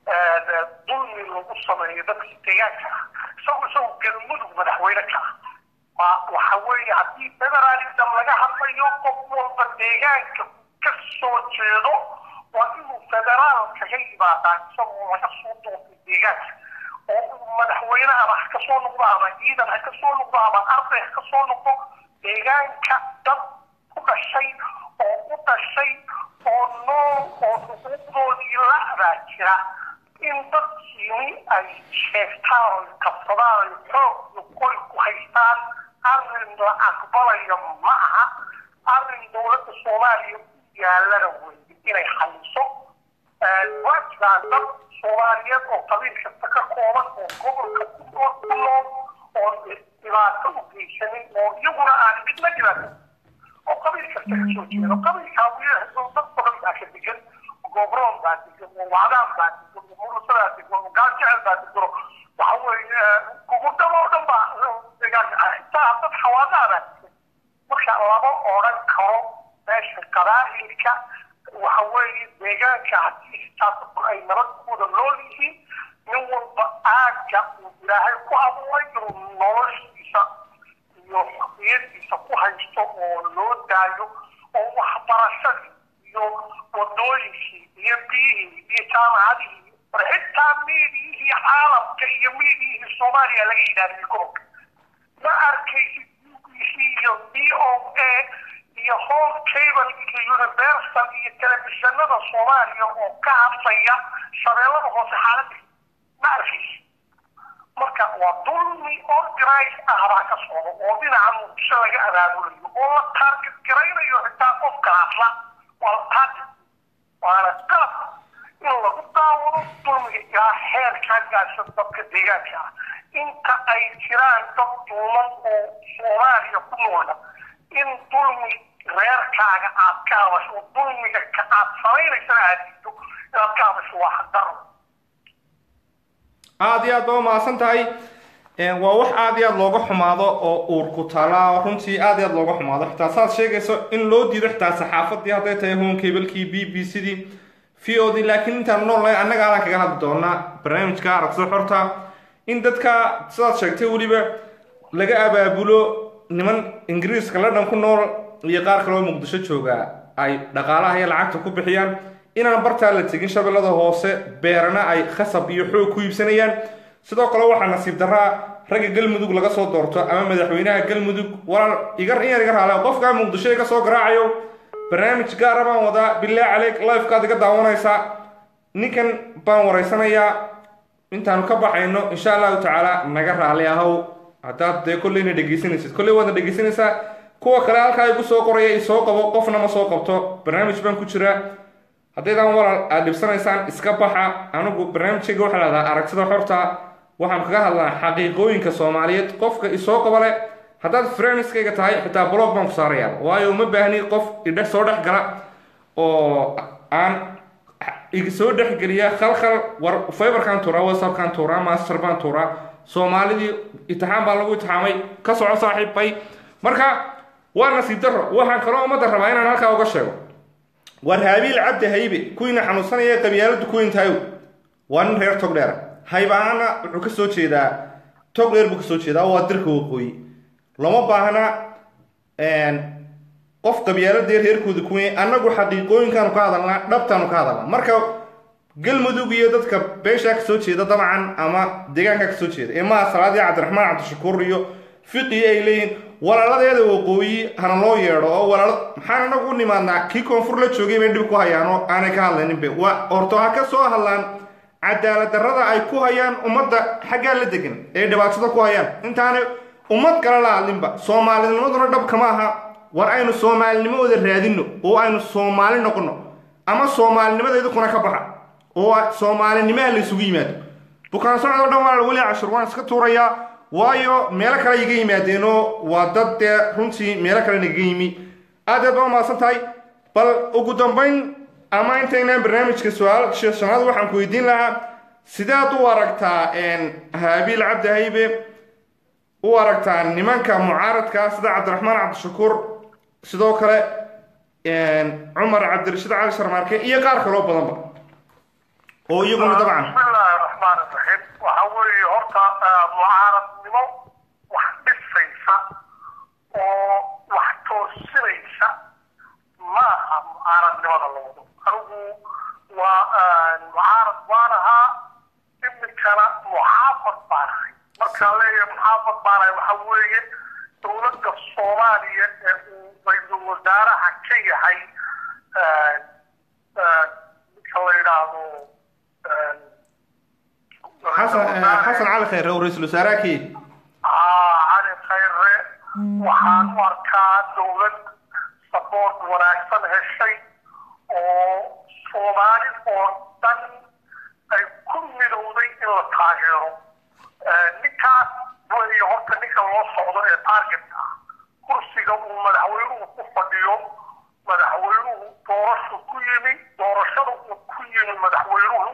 dulmi lagu sameeyo dadka deegaanka ah isagu isagu galmudug madaxweyne ka ah waxa weeye haddii federalism laga hadlayo qof walba deegaanka ka soo jeedo waa inuu federaal kaga yimaadaa isagoo laga soo doortay deegaanka oo uu madaxweyne ama ha ka soo noqdo ama ciidan ha ka soo noqdo ama arday ha ka soo noqdo deegaanka dad ku dhashay oo u dhashay oo nool oo xuquuqdoodii la-daa jira in dadkiini ay sheegtaan oy qabsadaan oy xoog iyo qoy ku haystaan arrin la aqbalayo ma aha arrin dowladda soomaaliya u yaalana weye inay xaliso waa jiraan dad soomaaliyeed oo qabiil kasta ka kooban oo gobolka ku nool oo dhibaato u geysanin oo iyaguna aan cidna dhibaato oo qabiil kasta ka soo jeedo qabiilkaa wiil dad badan baa ka degan gobroon baa degan oo wacdaan baa degan oo murusadaa degan oo gaaljecel baa degan waxa weeye gugurdaba oo dhan baa xitaa dad xawaadaha baa degan marka lama odhan karo meesha qabaa'ilka waxa weeye deegaanka haddii xitaa ay nabadkooda nool yihiin nin walba aagga uu ilaahay ku abuuray inuu noloshiisa iyo xaqiyadiisa ku haysto oo loo daayo oo waxbarashadii iyo wadooyinkii iyo biyihii iyo jaamacadihii xitaa miidiyihii caalamka iyo miidiyihii soomaaliya laga ilaaliyo gobolka ma arkaysid bbc iyo b o a iyo home cable iyo universal iyo telefishinada soomaaliya oo ka hadlaya shabeellada hoose xaaladda ma arkaysid marka waa dulmi organize ah baa ka socda oo dhinaca muqdisho laga abaabulayo oo la taarget garaynayo xitaa qofka hadla waa la taarget waana qalab in lagu daawado dulmiga ilaa heerkaa gaashan dadka deegaanka ah inta ay jiraan dad duuman oo soomaaliya ku noola in dulmi reerkaaga aad ka hadasho oo dulmiga ka aad samaynaysana aad diido inaad ka hadasho waa xaqdaro
aada iyo aad ba umahadsan tahay waa wax aada iyo aad looga xumaado oo uur ku taalaa runtii aada iyo aad looga xumaado xitaa saad sheegayso in loo diido xitaa saxaafadii hadday tahay home cablekii b b c dii v o d laakiin intaan noolnahay annaga aadaan kaga hadli doonaa barnaamijka aragtida xorta in dadka sidaad sheegtay weliba laga abaabulo niman ingiriiska ladhan ku nool iyo qaar kaloo muqdisho jooga ay dhaqaalaha iyo lacagta ku bixiyaan inaan bartaa la tegin shabeellada hoose beerana ay khasab iyo xoog ku iibsanayaan sidoo kale waxaa nasiib daraa ragga galmudug laga soo doorto ama madaxweynaha galmudug walaal igar in yar iga raale qofkaa muqdisho iga soo garaacayo barnaamij gaara baan wadaa bilaa caleyk lifekaad iga daawanaysaa ninkan baan waraysanayaa intaanu ka baxayno insha allahu tacaala naga raali ahow haddaad dee kolleyna dhegeysanaysid kolley waadna dhegeysanaysaa kuwa kale halkaa igu soo qoraya isoo qabo qofna ma soo qabto barnaamij baan ku jiraa haddaydaan walaal aad dhibsanaysaan iska baxa anigu barnaamijkayga waxaa lahdaa aragtida xorta waxaan kaga hadlaa xaqiiqooyinka soomaaliyeed qofka isoo qabale haddaad frienskayga tahay xitaa blog baan ku saarayaa waayo uma baahni qof idhe soo dhex gala oo aan soo dhexgeliya khalkhal war fiberkaan tuuraa whatsappkaan tuuraa master baan tuuraa soomaalidii itixaam baa lagu itixaamay ka soco saaxiibbay marka waa nasiib daro waxaan kaloo ummadda rabaa inaan halkaa uga sheego war haabiil cabdi haybe kuwiina xanuunsanaya qabyaaladu kuwiin tahayow waa nin reer togdheera haybaana wuxuu ka soo jeedaa togdheer buu ka soo jeedaa waa dirka waqooyi lama baahna qof qabyaaladee reerkooda kuwey annagu xaqiiqooyinkaanu ka hadalnaa dhabtaanu ka hadalnaa marka galmudug iyo dadka beeshaa ka soo jeeda dabcan ama deegaanka ka soo jeeda ee maha salaadii cabdiraxmaan cabdishakuur iyo fiqi ay leeyihin walaaladeeda waqooyi hana loo yeedho oo walaal maxaan anagu u nimaadnaa kii koonfur la joogay bay dhib ku hayaan oo aanay ka hadlayninbe waa horto ha ka soo hadlaan cadaalad darrada ay ku hayaan ummadda xaggaa la degan ee dhibaatada ku hayaan intaanay ummad kale la hadlinba soomaalinimaduna dhabka ma aha war aynu soomaalinimooda raadinno oo aynu soomaali noqonno ama soomaalinimadeedu kuna ka baxa oo soomaalinimaha la isugu yimaado bukaan socdoo dhan waa weli cashur waan iska tuurayaa waayo meelo kale iga yimaadeenoo waa dad dee runtii meelo kale nagaga yimi aad aad baa umahadsan tahay bal ugu dambayn ama intaynaan barnaamijka su-aal shanaad waxaan ku weydiin lahaa sidaad u aragtaa haabiil cabdi haybe u aragtaa nimanka mucaaradka sida cabdiraxmaan cabdishakuur sidoo kale cumar cabdirashiid cali sharmaarke iyo qaar kaloo badanba oo iyaguna dabcan
bismillaahi raxmaan raxiim waxa weeye horta mucaaradnimo wax dhisaysa oo wax toosinaysa ma aha mucaaradnimada la wado anigu waa mucaarad baan ahaa iminkana muxaafad baan ahay markaan leeyahay muxaafad baan ahay waxa weeye dowladda soomaaliya ee uu ra-iisul wasaaraha ka yahay ninka la yidhaahdo
xasan xasan cali khayre oo ra-iisul wasaaraha kii
cali khayre waxaan u arkaa dowlad saboort wanaagsan heshay oo soomaali oo dhan ay ku midowday in la taageero ninkaas weeye horta ninka loo socdo ee targetka ah kursiga uu madaxweynuhu ku fadhiyo madaxweynuhu doorashu ku yimi doorashada uu ku yimi madaxweynuhu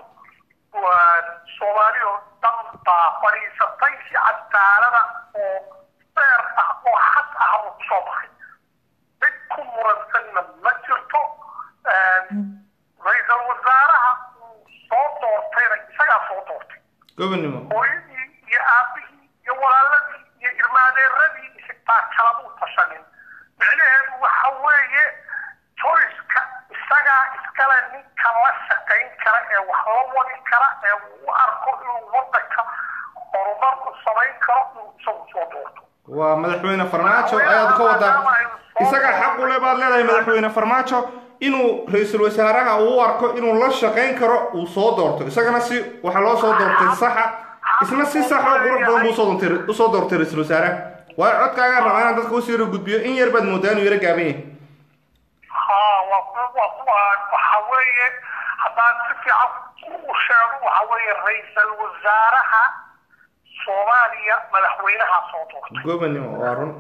soomaali oo dhan baa fadhiisatay si cadaalada oo feer ah oo xad ah uu kusoo baxay cid ku muransanna ma jirto ra-iisul wasaaraha uu soo doortayna isagaa soo doortay
gobonnimo
hooyadii iyo aabihii iyo walaaladii iyo irmaadeeradii xitaa kalama u tashanin micnaheedu waxa weeye joyska isagaa iskale ninka la shaqayn kara ee wax la wadi kara ee uu u arko inuu wadanka horumar u samayn karo inuu isagu soo doorto
waa madaxweyne farmaajo ayaad ka wadaa isaga xaq u le baad leedahay madaxweyne farmaajo inuu ra-iisul wasaaraha uu u arko inuu la shaqayn karo uu soo doorto isagana si waxaa loo soo doortay saxa isna si sax oo qurux badan buu usoo doontay usoo doortay ra-iisul wasaaraha waayo codkaagaa rabaa inaan dadka usii yaro gudbiyo in yar baad moodaa inuu yaro gaaban yahay
haa waa waxa weeye haddaan si fiican u sheego waxa weeye ra-iisul wasaaraha soomaaliya madaxweynaha soo doortay
gobonnimo waa run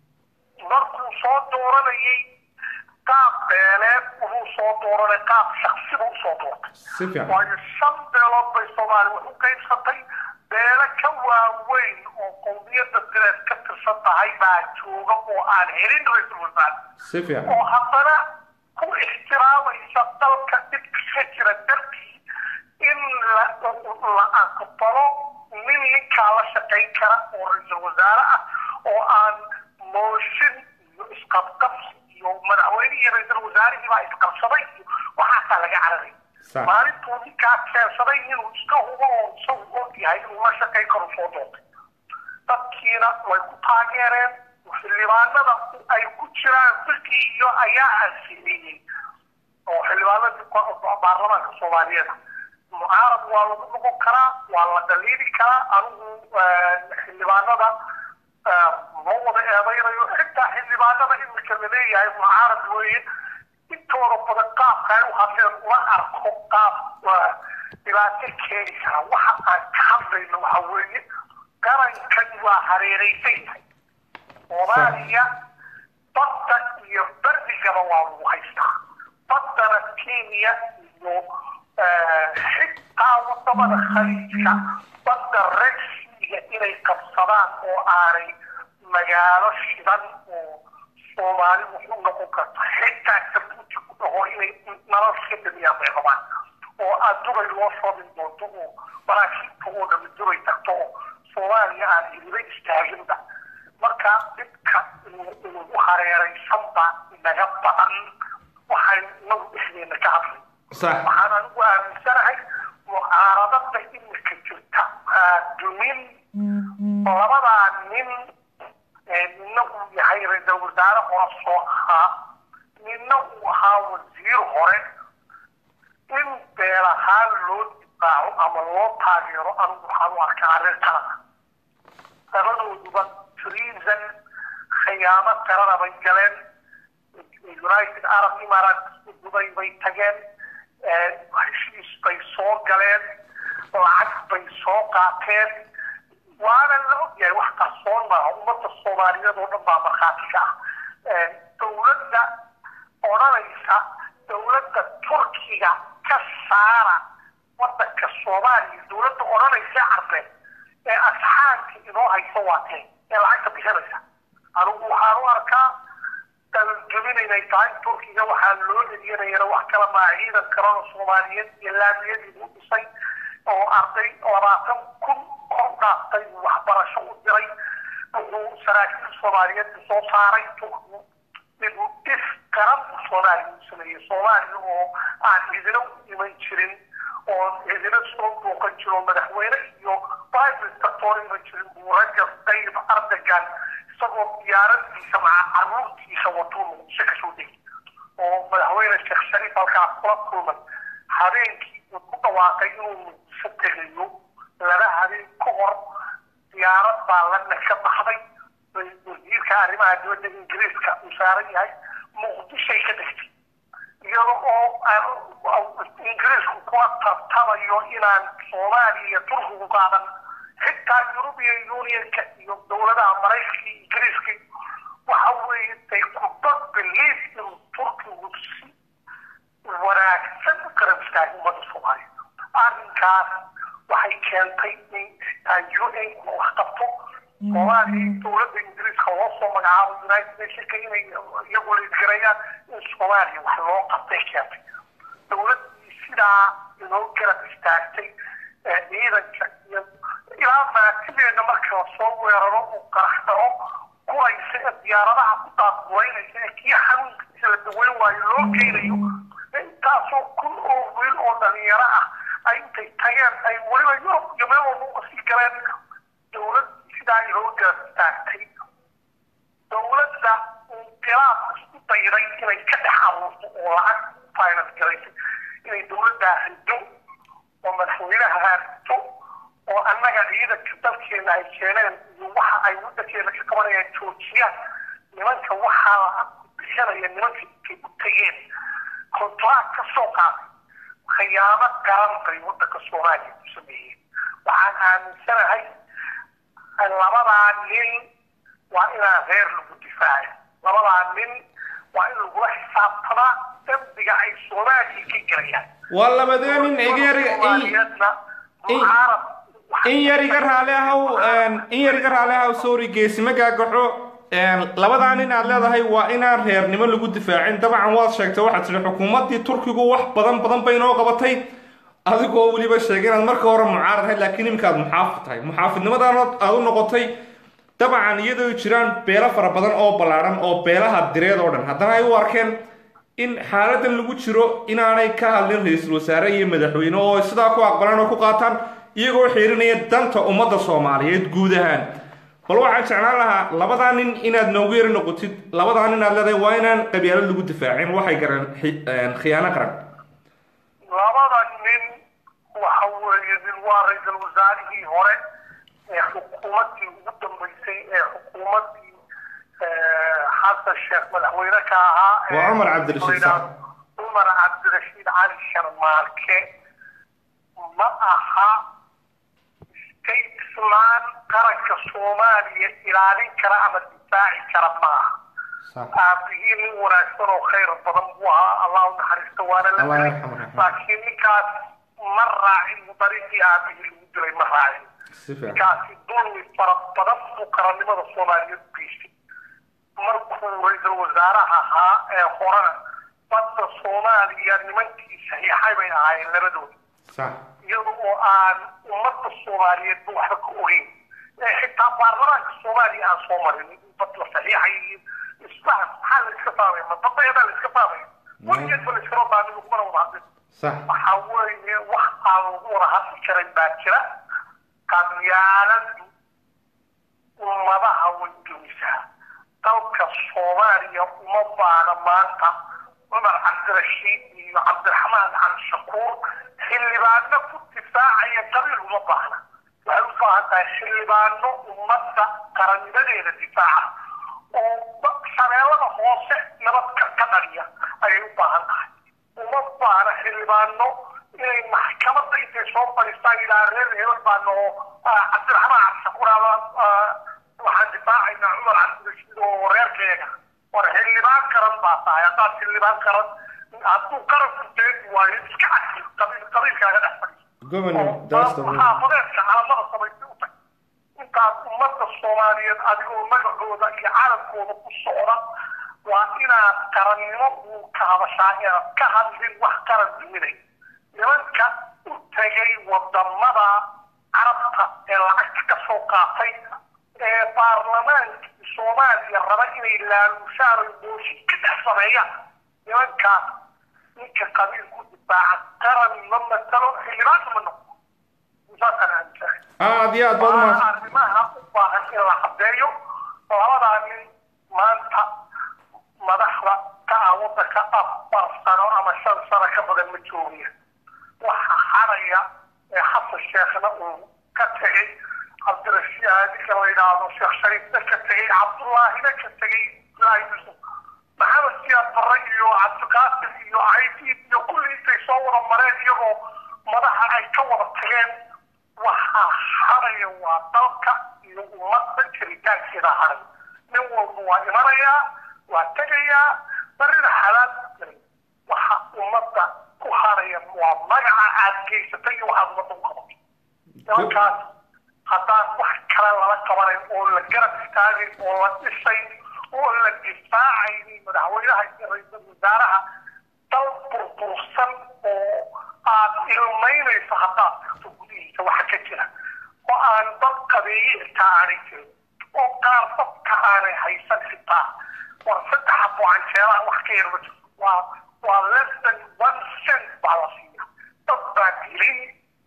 markuu soo dooranayay qaab beeleed wuxuu soo dooranay qaab shaksiba usoo doortay
si fiican
waayo shan beelood bay soomaaliya wax u qaybsatay beelo ka waaweyn oo qowmiyadda direed ka tirsan tahay baa jooga oo aan helin ra-iisul wasaare
si fiican
oo haddana ku ixtiraamaysa dalka dhibka ka jira dartii in la la aqbalo nin ninkaa la shaqayn kara oo ra-iisul wasaare ah oo aan mooshin iyo isqabqabsi iyo madaxweyne iyo ra-iisul wasaarihii baa isqabsaday iyo waxaasaa laga cararay
Sax.
maalintuu ninkaa keensaday inuu iska hubo oo isagu og yahay inuu la shaqayn karo soo doortay dadkiina way ku taageereen xildhibaanada ay ku jiraan fikri iyo ayaa ansiiyey oo xildhibaanadii ko- baarlamaanka soomaaliyeed mucaarad waa lagu noqon karaa waa la dhaliili karaa anigu xildhibaanada ma wada eedaynayo xitaa xildhibaanada imika laleeyahay mucaarad weeye intooda badan qaabka ay u hadleen uma arko qaab waa dhibaato keeni kara waxa aan ka hadlayno waxa weeye qarankan waa hareeraysan yahay soomaaliya badda iyo berdigaba waa lagu haystaa baddana kenya iyo xitaa wadamada khaliijka badda reegsiiga inay qabsadaan oo aanay magaalo shidan oo soomaali wuxuu noqon karta xitaa jabuuti ku dhaho inay nalal ka damiyaan bay rabaan oo aad dubay loo shoobin doonto oo maraakiibta oo dhami dubay tagto oo soomaaliya aan hiliba istaaginba marka dhibka inugu hareeraysanba naga badan waxay nagu dhexdeena ka hadlay
sax
waxaan anigu aaminsanahay mucaaradada imika jirta aadumin labadaa nin ee nina uu yahay ra-iisul wasaare hore soo ahaa nina uu ahaa wasiir hore in beelahaan loo difaaco ama loo taageero anigu waxaan u arkaa arrin kalada labadooduba treason khiyaamo kalena bay galeen united arab emirates dubay bay tageen heshiis bay soo galeen lacag bay soo qaateen waana la ogyahay wax qarsoon maaha ummadda soomaaliyeed oo dhan baa markhaati ka ah dowladda odhanaysa dowladda turkiga ka saara wadanka soomaaliya dowladda odhanaysa carbeed ee asxaanka inoo hayso waa tee ee lacagta bixinaysa anigu waxaan u arkaa dalalgemin inay tahay turkiga waxaa loo eliyanayana wax kala maa ciidan kalena soomaaliyeed iyo laamiyadii u dhisay oo arday labaatan kun kor dhaaftay waxbarasho u diray wuxuu saraakiil soomaaliyeed soo saaray turkigu inuu dhis qaran soomaaliya u sameeyey soomaaliya oo aan cidina u iman jirin oo cidina soo booqan jiro madaxweyne iyo prime minister toona iman jirin buu rajab tayyib erdogan isagoo diyaaradiisa maca caruurtiisa watuu muqdisho kasoo degay oo madaxweyne sheekh shariif halkaas kula kulmay habeenkii uu ku dhawaaqay inuu muqdisho tegayo laba habeen ka hor diyaarad baa lana ka baxday wasiirka arrimaha dibadda ingiriiska uu saaran yahay muqdishay ka degtay iyada oo ingiriisku kula tartamayo inaan soomaaliya iyo turkigu qaadan xitaa european unionka iyo dowladaha maraykanka iyo ingiriiska waxa weeye they could not believe inuu turkigu si wanaagsan u garab istaagay ummadda soomaaliya arrinkaas waxay keentay in xitaa un wax qabto soomaaliya dowladda ingiriiska loo soo magacaabo united nationka inay iyagu laisgarayaan in soomaaliya wax loo qabtay keentay dowladdii sidaa inoo garab istaagtay ciidanka iyo ilaa maatideena marka lasoo weeraro uu qarax dhaco kuraysa ee diyaaradaha ku daadguraynaysa ee kii xanuunkiisa la daweyn waayo loo geynayo intaasoo kun oo wiil oo dhalinyaro ah ay intay tageen ay weliba yurub iyo meel walba uga sii galeen dowlad sidaa inoo garab istaagtay dowladda inqilaab isku dayday inay ka dhex abuurto oo lacag finance garaysay inay dowladdaa rido oo madaxweynaha haarto oo annaga ciidanka dalkeena ay keeneen iyo waxa ay wadankeena ka qabanayaan joojiyaan nimanka waxaa lacag ku bixinaya nimanka intay u tageen kontraak ka soo qaaday khiyaamo garan bay wadanka soomaaliya ku sameeyeen waxaan aaminsanahay labadaa nin waa inaan reer lagu difaaco labadaa nin waa in lagula xisaabtamaa dambiga ay soomaaliya ka gelayaan
waa labadee nin igeeriga
soomaaliyeedna mucaarad
in yar iga raali ahow in yar iga raali ahow sorry geesima gaagaxo labadaa nin aad leedahay waa inaan reernimo lagu difaacin dabcan waad sheegtay waxaad tidhi xukuumaddii turkigu wax badan badan bay noo qabatay adigoo weliba sheegay inaad marka hore mucaarad ahayd laakiin iminkaad muxaafid tahay muxaafidnimadaana aad u noqotay dabcan iyadoo jiraan beelo fara badan oo ballaadhan oo beelaha direed oo dhan haddana ay u arkeen in xaaladan lagu jiro inaanay ka hadlin ra-iisul wasaare iyo madaxweyne oo sidaa ku aqbalaan oo ku qaataan iyagoo xiirinaya danta ummadda soomaaliyeed guud ahaan bal waxaan jeclaan lahaa labadaa nin inaad noogu yari noqotid labadaa nin aad leedahay waa inaan qabyaalad lagu difaacin waxay gareen khiyaano qaran
labada nin waxa weeye nin waa ra-iisul wasaarihii hore ee xukuumaddii ugu dambeysay ee xukuumaddii xasan sheekh madaxweyne ka ahaa
Waa Cumar Cabdirashiid Sax.
cumar cabdirashiid cali sharmaarke ma aha statesman qaranka soomaaliya ilaalin kara ama difaaci kara ma aha aabihii nin wanaagsan oo khayr badan buu ahaa allah u naxariisto waana la
Allah
dilay
yarxamu raxmah.
laakiin ninkaas ma raacin dariiqii aabihii lagu dilay ma raacin
si fiican
ninkaasi dulmi fara badan buu qarannimada soomaaliyeed u geystay markuu ra-iisul wasaaraha ahaa ee horena badda soomaaliya nimankii saxiixay bay ahaayeen labadooda
sax
iyada oo aan ummadda soomaaliyeed ba waxba ka ogeyn ee xitaa baarlamaanka soomaaliya aan soo marin bad la saxiixay iyo isfahan maxaa la iska faamaya ma badayada la iska faamaya weligeed ba la iskama faamin lagumana wada hadlin
sax
waxaa weeye wax aan lagu wada hadli karin baa jira qabyaaladu ummadaha way dumisaa dalka soomaaliya uma baana maanta cumar cabdirashiid iyo cabdiraxmaan cali shakuur xildhibaano ku difaacaya qabiil uma baahna waxay u baahan tahay xildhibaano ummadda qarannimadeeda difaaca oo ba- shabeellada hoose nabad ka ka dhaliya ayay u baahan tahay uma baahna xildhibaano inay maxkamadda intay soo fadhiistaan yidhaha reer hebel baana oo ah, cabdiraxmaan cabdi shakuur tahay haddaad xildhibaan qaran hadduu qaranku deedi waayo iska casi qabiil qabiilkaaga dhex fadhiiso
governor that's the way
xaafadeedka calamada samaysay u tag intaas ummadda soomaaliyeed adigoo magacooda iyo calankooda ku socda waa inaad qarannimo uu ka hadashaa inaad ka hadlin wax qaran duminay nimanka u tegay wadamada carabta ee lacagta ka soo qaatay ee baarlamaankii soomaaliya raba inay laalushaan oy mooshin ka dhex sameeyaan nimankaas ninka qabiil ku difaaca qaran ma matalo xildhibaanna ma noqdo saasaan aaminsahay
aad iyo aad baad
waa
umahadsan
arrimaha u baahan in la cadeeyo labadaa nin maanta madaxda ka ah wadanka afar sano ama shan sano ka badan ma joogaya waxa haraya ee xasan sheekhna uu ka tegey cabdirashiid ninka la yidhaahdo sheekh shariifna ka tegey cabdullaahina ka tegey ilaahi yusuf maxamed siyaad barre iyo cabdiqaasim iyo caydiid iyo kulli intay soo wada mareen iyagoo madaxa ay ka wada tageen waxaa haraya waa dalka iyo ummadda jiritaankeeda haray nin walba waa imanayaa waa tegayaa barrina xalaal u gelay waxa ummadda ku haraya waa magaca aad geysatay iyo waxaad ummadda u qabatay nimankaas haddaan wax kale lala qabanayn oo la garab istaagin oo la dhisay oo la difaacaynin madaxweynaha iyo ra-iisul wasaaraha dal burbursan oo aad ilmaynayso haddaad tagto gudihiisa waxa ka jira oo aan dad qabeeye xitaa aanay jirin oo qaar dadka aanay haysan xitaa war saddex abo canjeelaha wax ka yar ma jirto waa waa less than one cent baa la siiya dad baa dilin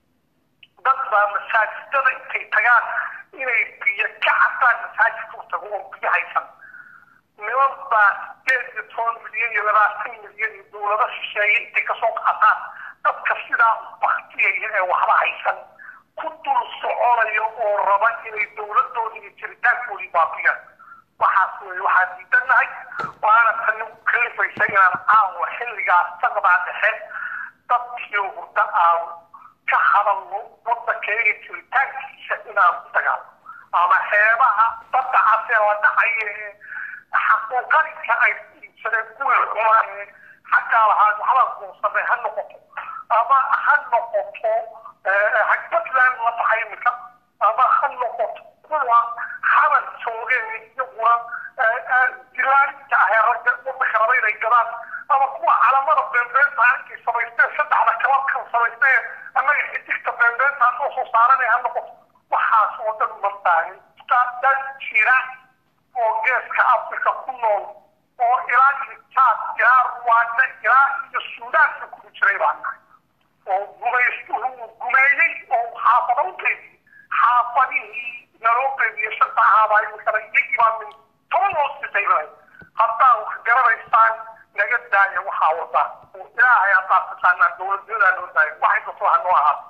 dad baa masaajidada intay tagaan inay biyo ka cabtaan masaajidka u tago oo biyo haysan niman baa sideed iyo toban milyan iyo labaatan milyan iyo dowlado shisheeye intay kasoo qaataan dadka sidaa u baktiyaya ee waxba haysan ku dul soconayo oo raba inay dowladooda iyo jiritaankoodii baabiyaan waxaas wey waxaan diidanahay waana tani u kalifaysa inaan caawa xilligaas saqdaa dhexe dadkii hurda aan ka hadalno wadankeega jiritaankiisa inaan ku dagaalo ama xeebaha badda casee la dhacaya ee xaquuqarinka ay iibsadeen kuwii xumaa ee xaggaa lahaa waxbaa guursamay ha noqoto ama ha noqoto puntland la baxay imika ama ha noqoto kuwa xaban joogeen iyaguna dilaalinta ahee ragga wadanka raba inay gadaan ama kuwa calamada beenbeenta arkay samaysteen saddexda kalabkan samaysteen annaga xidigta beenbeenta aan soo saaranay ha noqoto waxaas oo dhan ma baahin dad jira oo geeska afrika ku nool oo ilaa iyo jaad ilaa ruwaanda ilaa iyo suudaanka kugu jiray baa nahay oo gumaystuhu uu gumeeyey oo xaafada u qeybiyey xaafadihii naloo qeybiye shanta ahaabaa iminkana iyagii baa min toban loo sitay lahay haddaa wax garanaysaan naga daaya waxaa wada oo ilaahay haddaad taqaanaan dowladnimadaa noo daaya waxay kasto ha noo ahaato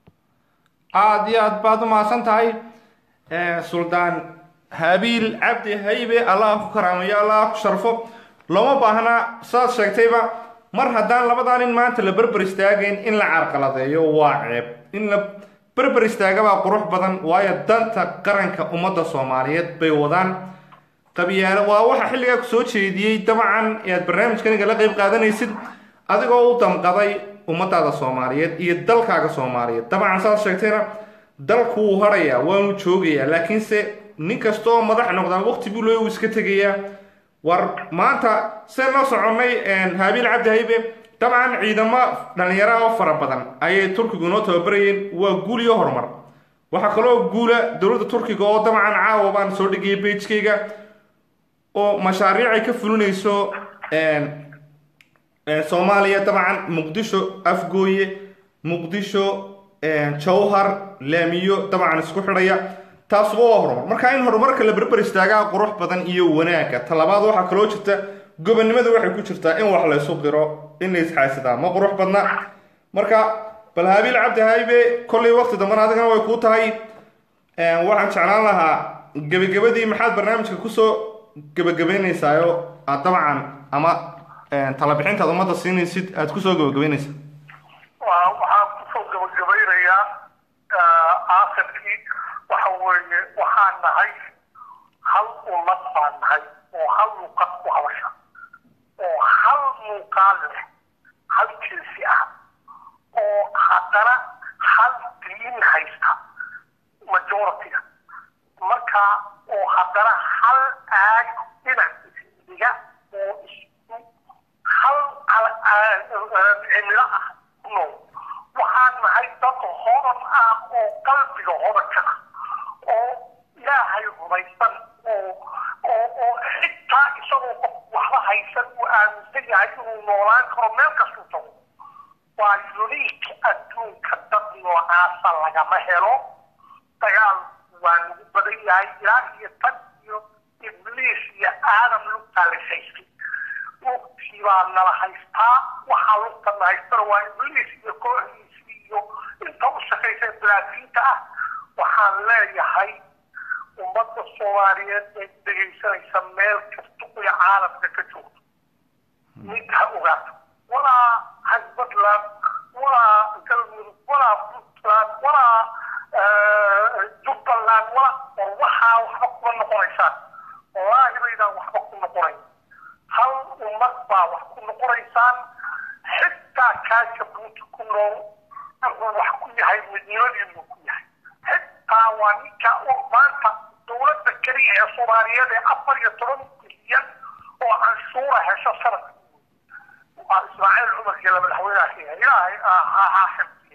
aad iyo aad baad umahadsan tahay suldaan habiil cabdi haybe allah ku karaamayo allah ku sharfo looma baahna saad sheegtayba mar haddaan labadaa nin maanta la berber istaagayn in la carqaladeeyo waa ceeb in la berber istaagabaa qurux badan waayo danta qaranka ummadda soomaaliyeed bay wadaan qabyaalo waa waxa xilligaa ku soo jeediyey dabcan ee aad barnaamijkaniga la qayb qaadanaysid adigoo u damqaday ummadaada soomaaliyeed iyo dalkaaga soomaaliyeed dabcan saad sheegtayna dalku wuu harayaa waanu joogayaa laakiinse nin kasta oo madax noqdaa waqti buu loo iska tegayaa war maanta seen la soconnay habiil cabdi haybe dabcan ciidamo dhalinyaro oo fara badan ayay turkigu inoo tababarayeen waa guul iyo horumar waxaa kaloo guula dowladda turkiga oo dabcan caawa baan soo dhigaya beijkayga oo mashaariic ay ka fulinayso soomaaliya dabcan muqdisho afgooye muqdisho jawhar laamiyo dabcan isku xidhaya taasuba waa horumar marka in horumarka la berber istaagaa qurux badan iyo wanaagga talabaad waxaa kaloo jirta gobonnimada waxay ku jirtaa in wax laysu qiro in la isxaasidaa ma qurux badna marka bal habiil cabdi haybe kollay waqti dambana adigana way kuu tahay waxaan jeclaan lahaa gebagabadii maxaad barnaamijka kusoo gebagabaynaysaayo aad dabcan ama talabixintaad ummadda siinaysid aad kusoo gebagabaynaysaa
waxaan kusoo gabagabaynayaa aakhirkii waxa weeye waxaan nahay hal ummad baan nahay oo hal luqad ku hadasha oo hal muuqaal leh hal jinsi ah oo haddana hal diin haysta majority-ga marka oo haddana hal aag dhinac isdiga oo isku hal cimilo ah ku nool waxaan nahay dad hodan ah oo qalbiga hodanka ah oo ilaahay rumaysan oo oo oo xitaa isagoo qof waxba haysan uu aaminsan yahay inuu noolaan karo meel kastuu tago waa uniik adduunka dad noocaasa lagama helo dagaal waa lagu badan yahay ilaa iyo tan iyo ibliis iyo aadam lugtaa la haystay lugtii baa nala haystaa waxaa lugtana haystana waa ibliis iyo kooxdiisi iyo inta u shaqaysa balaadiinta ah waxaan leeyahay ummadda soomaaliyeed ee dhegaysanaysa meel kasta oo caalamka ka joogto mid ha ogaato walaa hasbadland walaa galmudug walaa puntland walaa jubbaland walaa war waxaa waxba kuma noqonaysaan wallaahi baydaan waxba ku noqonayn hal ummad baa wax ku noqonaysaan xitaa kaa jabuuti ku nool wuxuu wax ku yahay midnimadiinuu ku yahay xitaa waa ninka maanta dowladda keliya ee soomaaliyeed ee afar iyo toban bilyan oo canshuura hesho sanadka waa ismaaciil cumarkii la madaxweynaha ilaahay ha xifdiye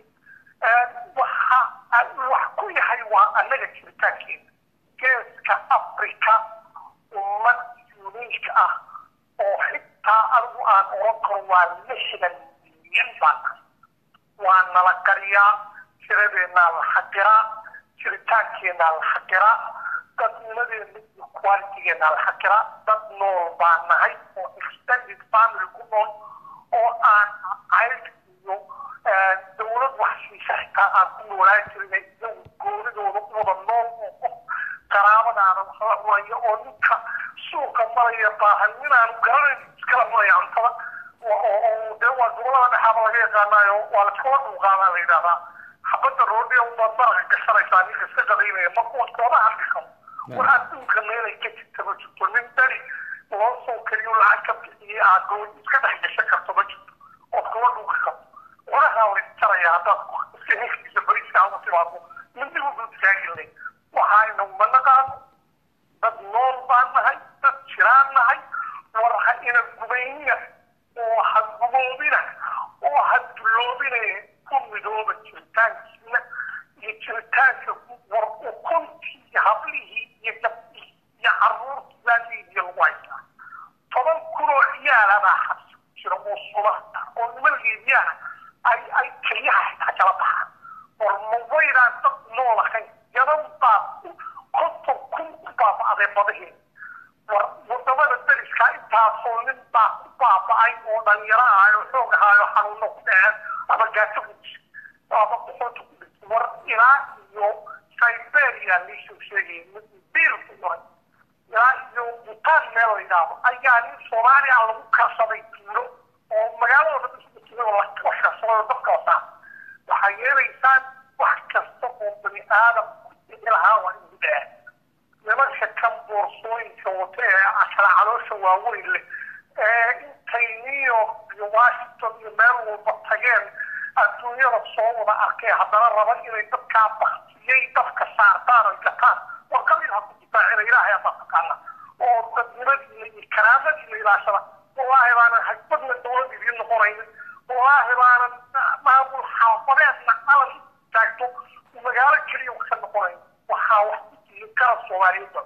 waxa wax ku yahay waa annaga jiritaankeena geeska africa ummad uniik ah oo xitaa anigu aan oran karo waa lixdan milyan baan nahay waa nala qariyaa tiradeennaa la xaqiraa jiritaankeenaa la xaqiraa dadnimadeena iyo qualitigeennaa la xaqiraa dad nool baan nahay oo extended family ku nool oo aan cayd iyo dowlad wax siisa xitaa aan ku noolaan jirin iyagu goonidooda u wada nool oo qof qaraabadaana wax la cunaya oo ninka suuqa maraya baahan ninaan garanayn iskala cunaya cuntada dee waa gobolada dhexaaba laga yaqaanaayo waa laskala dhuuqaadaa la yidhahdaa xabadda roodhiya ubaad maraqa gashanaysaa ninka iska qadaynaya marka waad kooda hadli karo wax adduunka meelay ka jirta ma jirto nin dani loo soo keliyo lacag ka bixiyey aad goon iska dhex gashan karto ma jirto ood kula dhuuqi karto cunahaa la isjaraya haddaad iska heshiisa bariiska ugu timaado midnigu dultaagilay waxayna uma naqaano dad nool baan nahay dad jiraan nahay war ha ina gubaynina oo ha guboobina oo ha dulloobina ku midooba jiritaankiina iyo jiritaanka war ukuntii iyo hablihii iyo gabdhihii iyo caruurtii baalihiiyo lagu haystaa toban kunoo ciyaala baa xabsi ku jira oo subaxda oo niman liibyana ay ay keliyaha xitaa kala baxaan war ma waydaan dad nool ahayn yadan baa konton kun ku baaba'day badaheeda war wadamada deriskaa intaasoo nin baa ku baaba'ay oo dhalinyaro ahayo xoog ahaayo xanuuno ku dhaceen ama gaajo ku dishay ama boqonta ku dhintay war ilaa iyo siberia liisoo sheegay biil ku qoray ilaa iyo butaan meel la yidhaahdo ayaa nin soomaaliya lagu karsaday tuulo oo magaalada dhan la karsaday dabka wasaa waxay yeelaysaan wax kasta oo bani aadam ku dhici lahaa waa inuu dhaca nimanka kan boorsooyinka wata ee kala caloosha waaweyn leh ee intay new york iyo washington iyo meel walba tageen adduunyada soo wada arkay haddana raba inay dadkaa baktiyey dadka saartaan oy gataan war qalin ha ku difaacina ilaahay adaa taqaana oo dadnimadiina iyo karaamadiina ilaashada wallaahi baanan hagbadna dowlad idiin noqonaynin wallaahi baanan maamul xaafadeedna calan taagto magaalo keliya wax ka noqonayn waxaa wax ku jirin garab soomaaliyeedba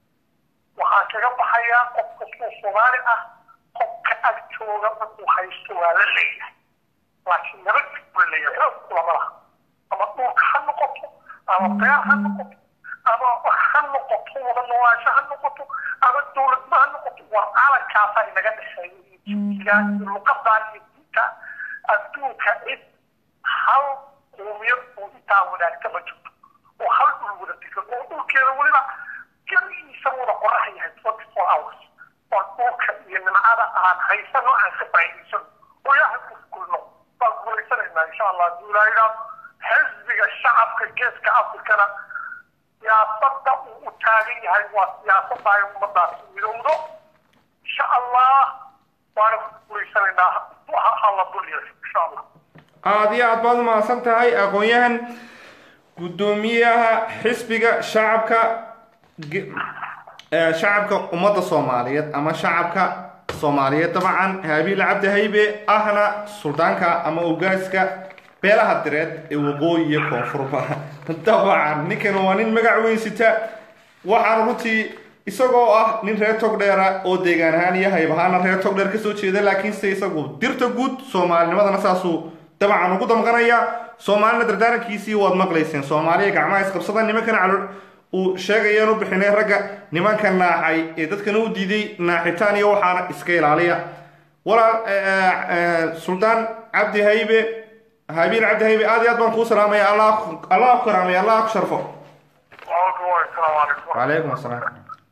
waxaan kaga baxayaa qof kastoo soomaali ah qofka ag jooga markuu haysto waa la leeyahay laakiin nabad buu leeyahay xoog kulama laha ama dhulka ha noqoto ama beer ha noqoto ama ha noqoto wada noolaansho ha noqoto ama dowladnimo ha noqoto war calankaasaa inaga dhexeeya iyo jinsigaa iyo luqadaa iyo diinta adduunka cid hal qowmiyad oo intaa wadaagta ma jirto oo hal dhul wada degan oo dhulkeeda weliba garigiisa wada qorax yahay twenty four hours waa dhulka iyo nimcada aan haysano aan ka faa'iidaysano oo ilaahay ku kulno baan guulaysanaynaa insha allah hadduu ilaa yidhaahdo xisbiga shacabka geeska afrikana siyaasadda uu u taagan yahay waa siyaasadda ay ummadaasi midowdo insha allah waa dhegaysanaynaa ha ha la dulyayo insha allah
aada iyo aad baad umahadsan tahay aqoon-yahan guddoomiyaha xisbiga shacabka ge- ee, shacabka ummadda soomaaliyeed ama shacabka soomaaliyeed dabcan haabiil cabdi haybe ahna suldaanka ama ogaaska beelaha direed ee waqooyi iyo koonfurba dabcan ninkan waa nin magac weyn sita waxaan runtii isagoo ah nin reer togdheera oo deegaan ahaan iyo hayb ahaana reer togdheer kasoo jeeda laakiinse isagu dirta guud soomaalinimadana saasuu dabcan ugu damqanaya soomaalina dardaarankiisii waad maqlayseen soomaaliya gacmaha isqabsada nimankan calool uu sheegayaan u bixinay ragga nimanka naaxay ee dadkana u diiday naaxitaan iyo waxaana iska ilaaliya walaal suldaan cabdi haybe habiil cabdi haybe aad iyo aad baan kuu salaamaya allah allah ku karaamaya allah ku sharfo
waalaikum assalaamu calaykum
وعليكم السلام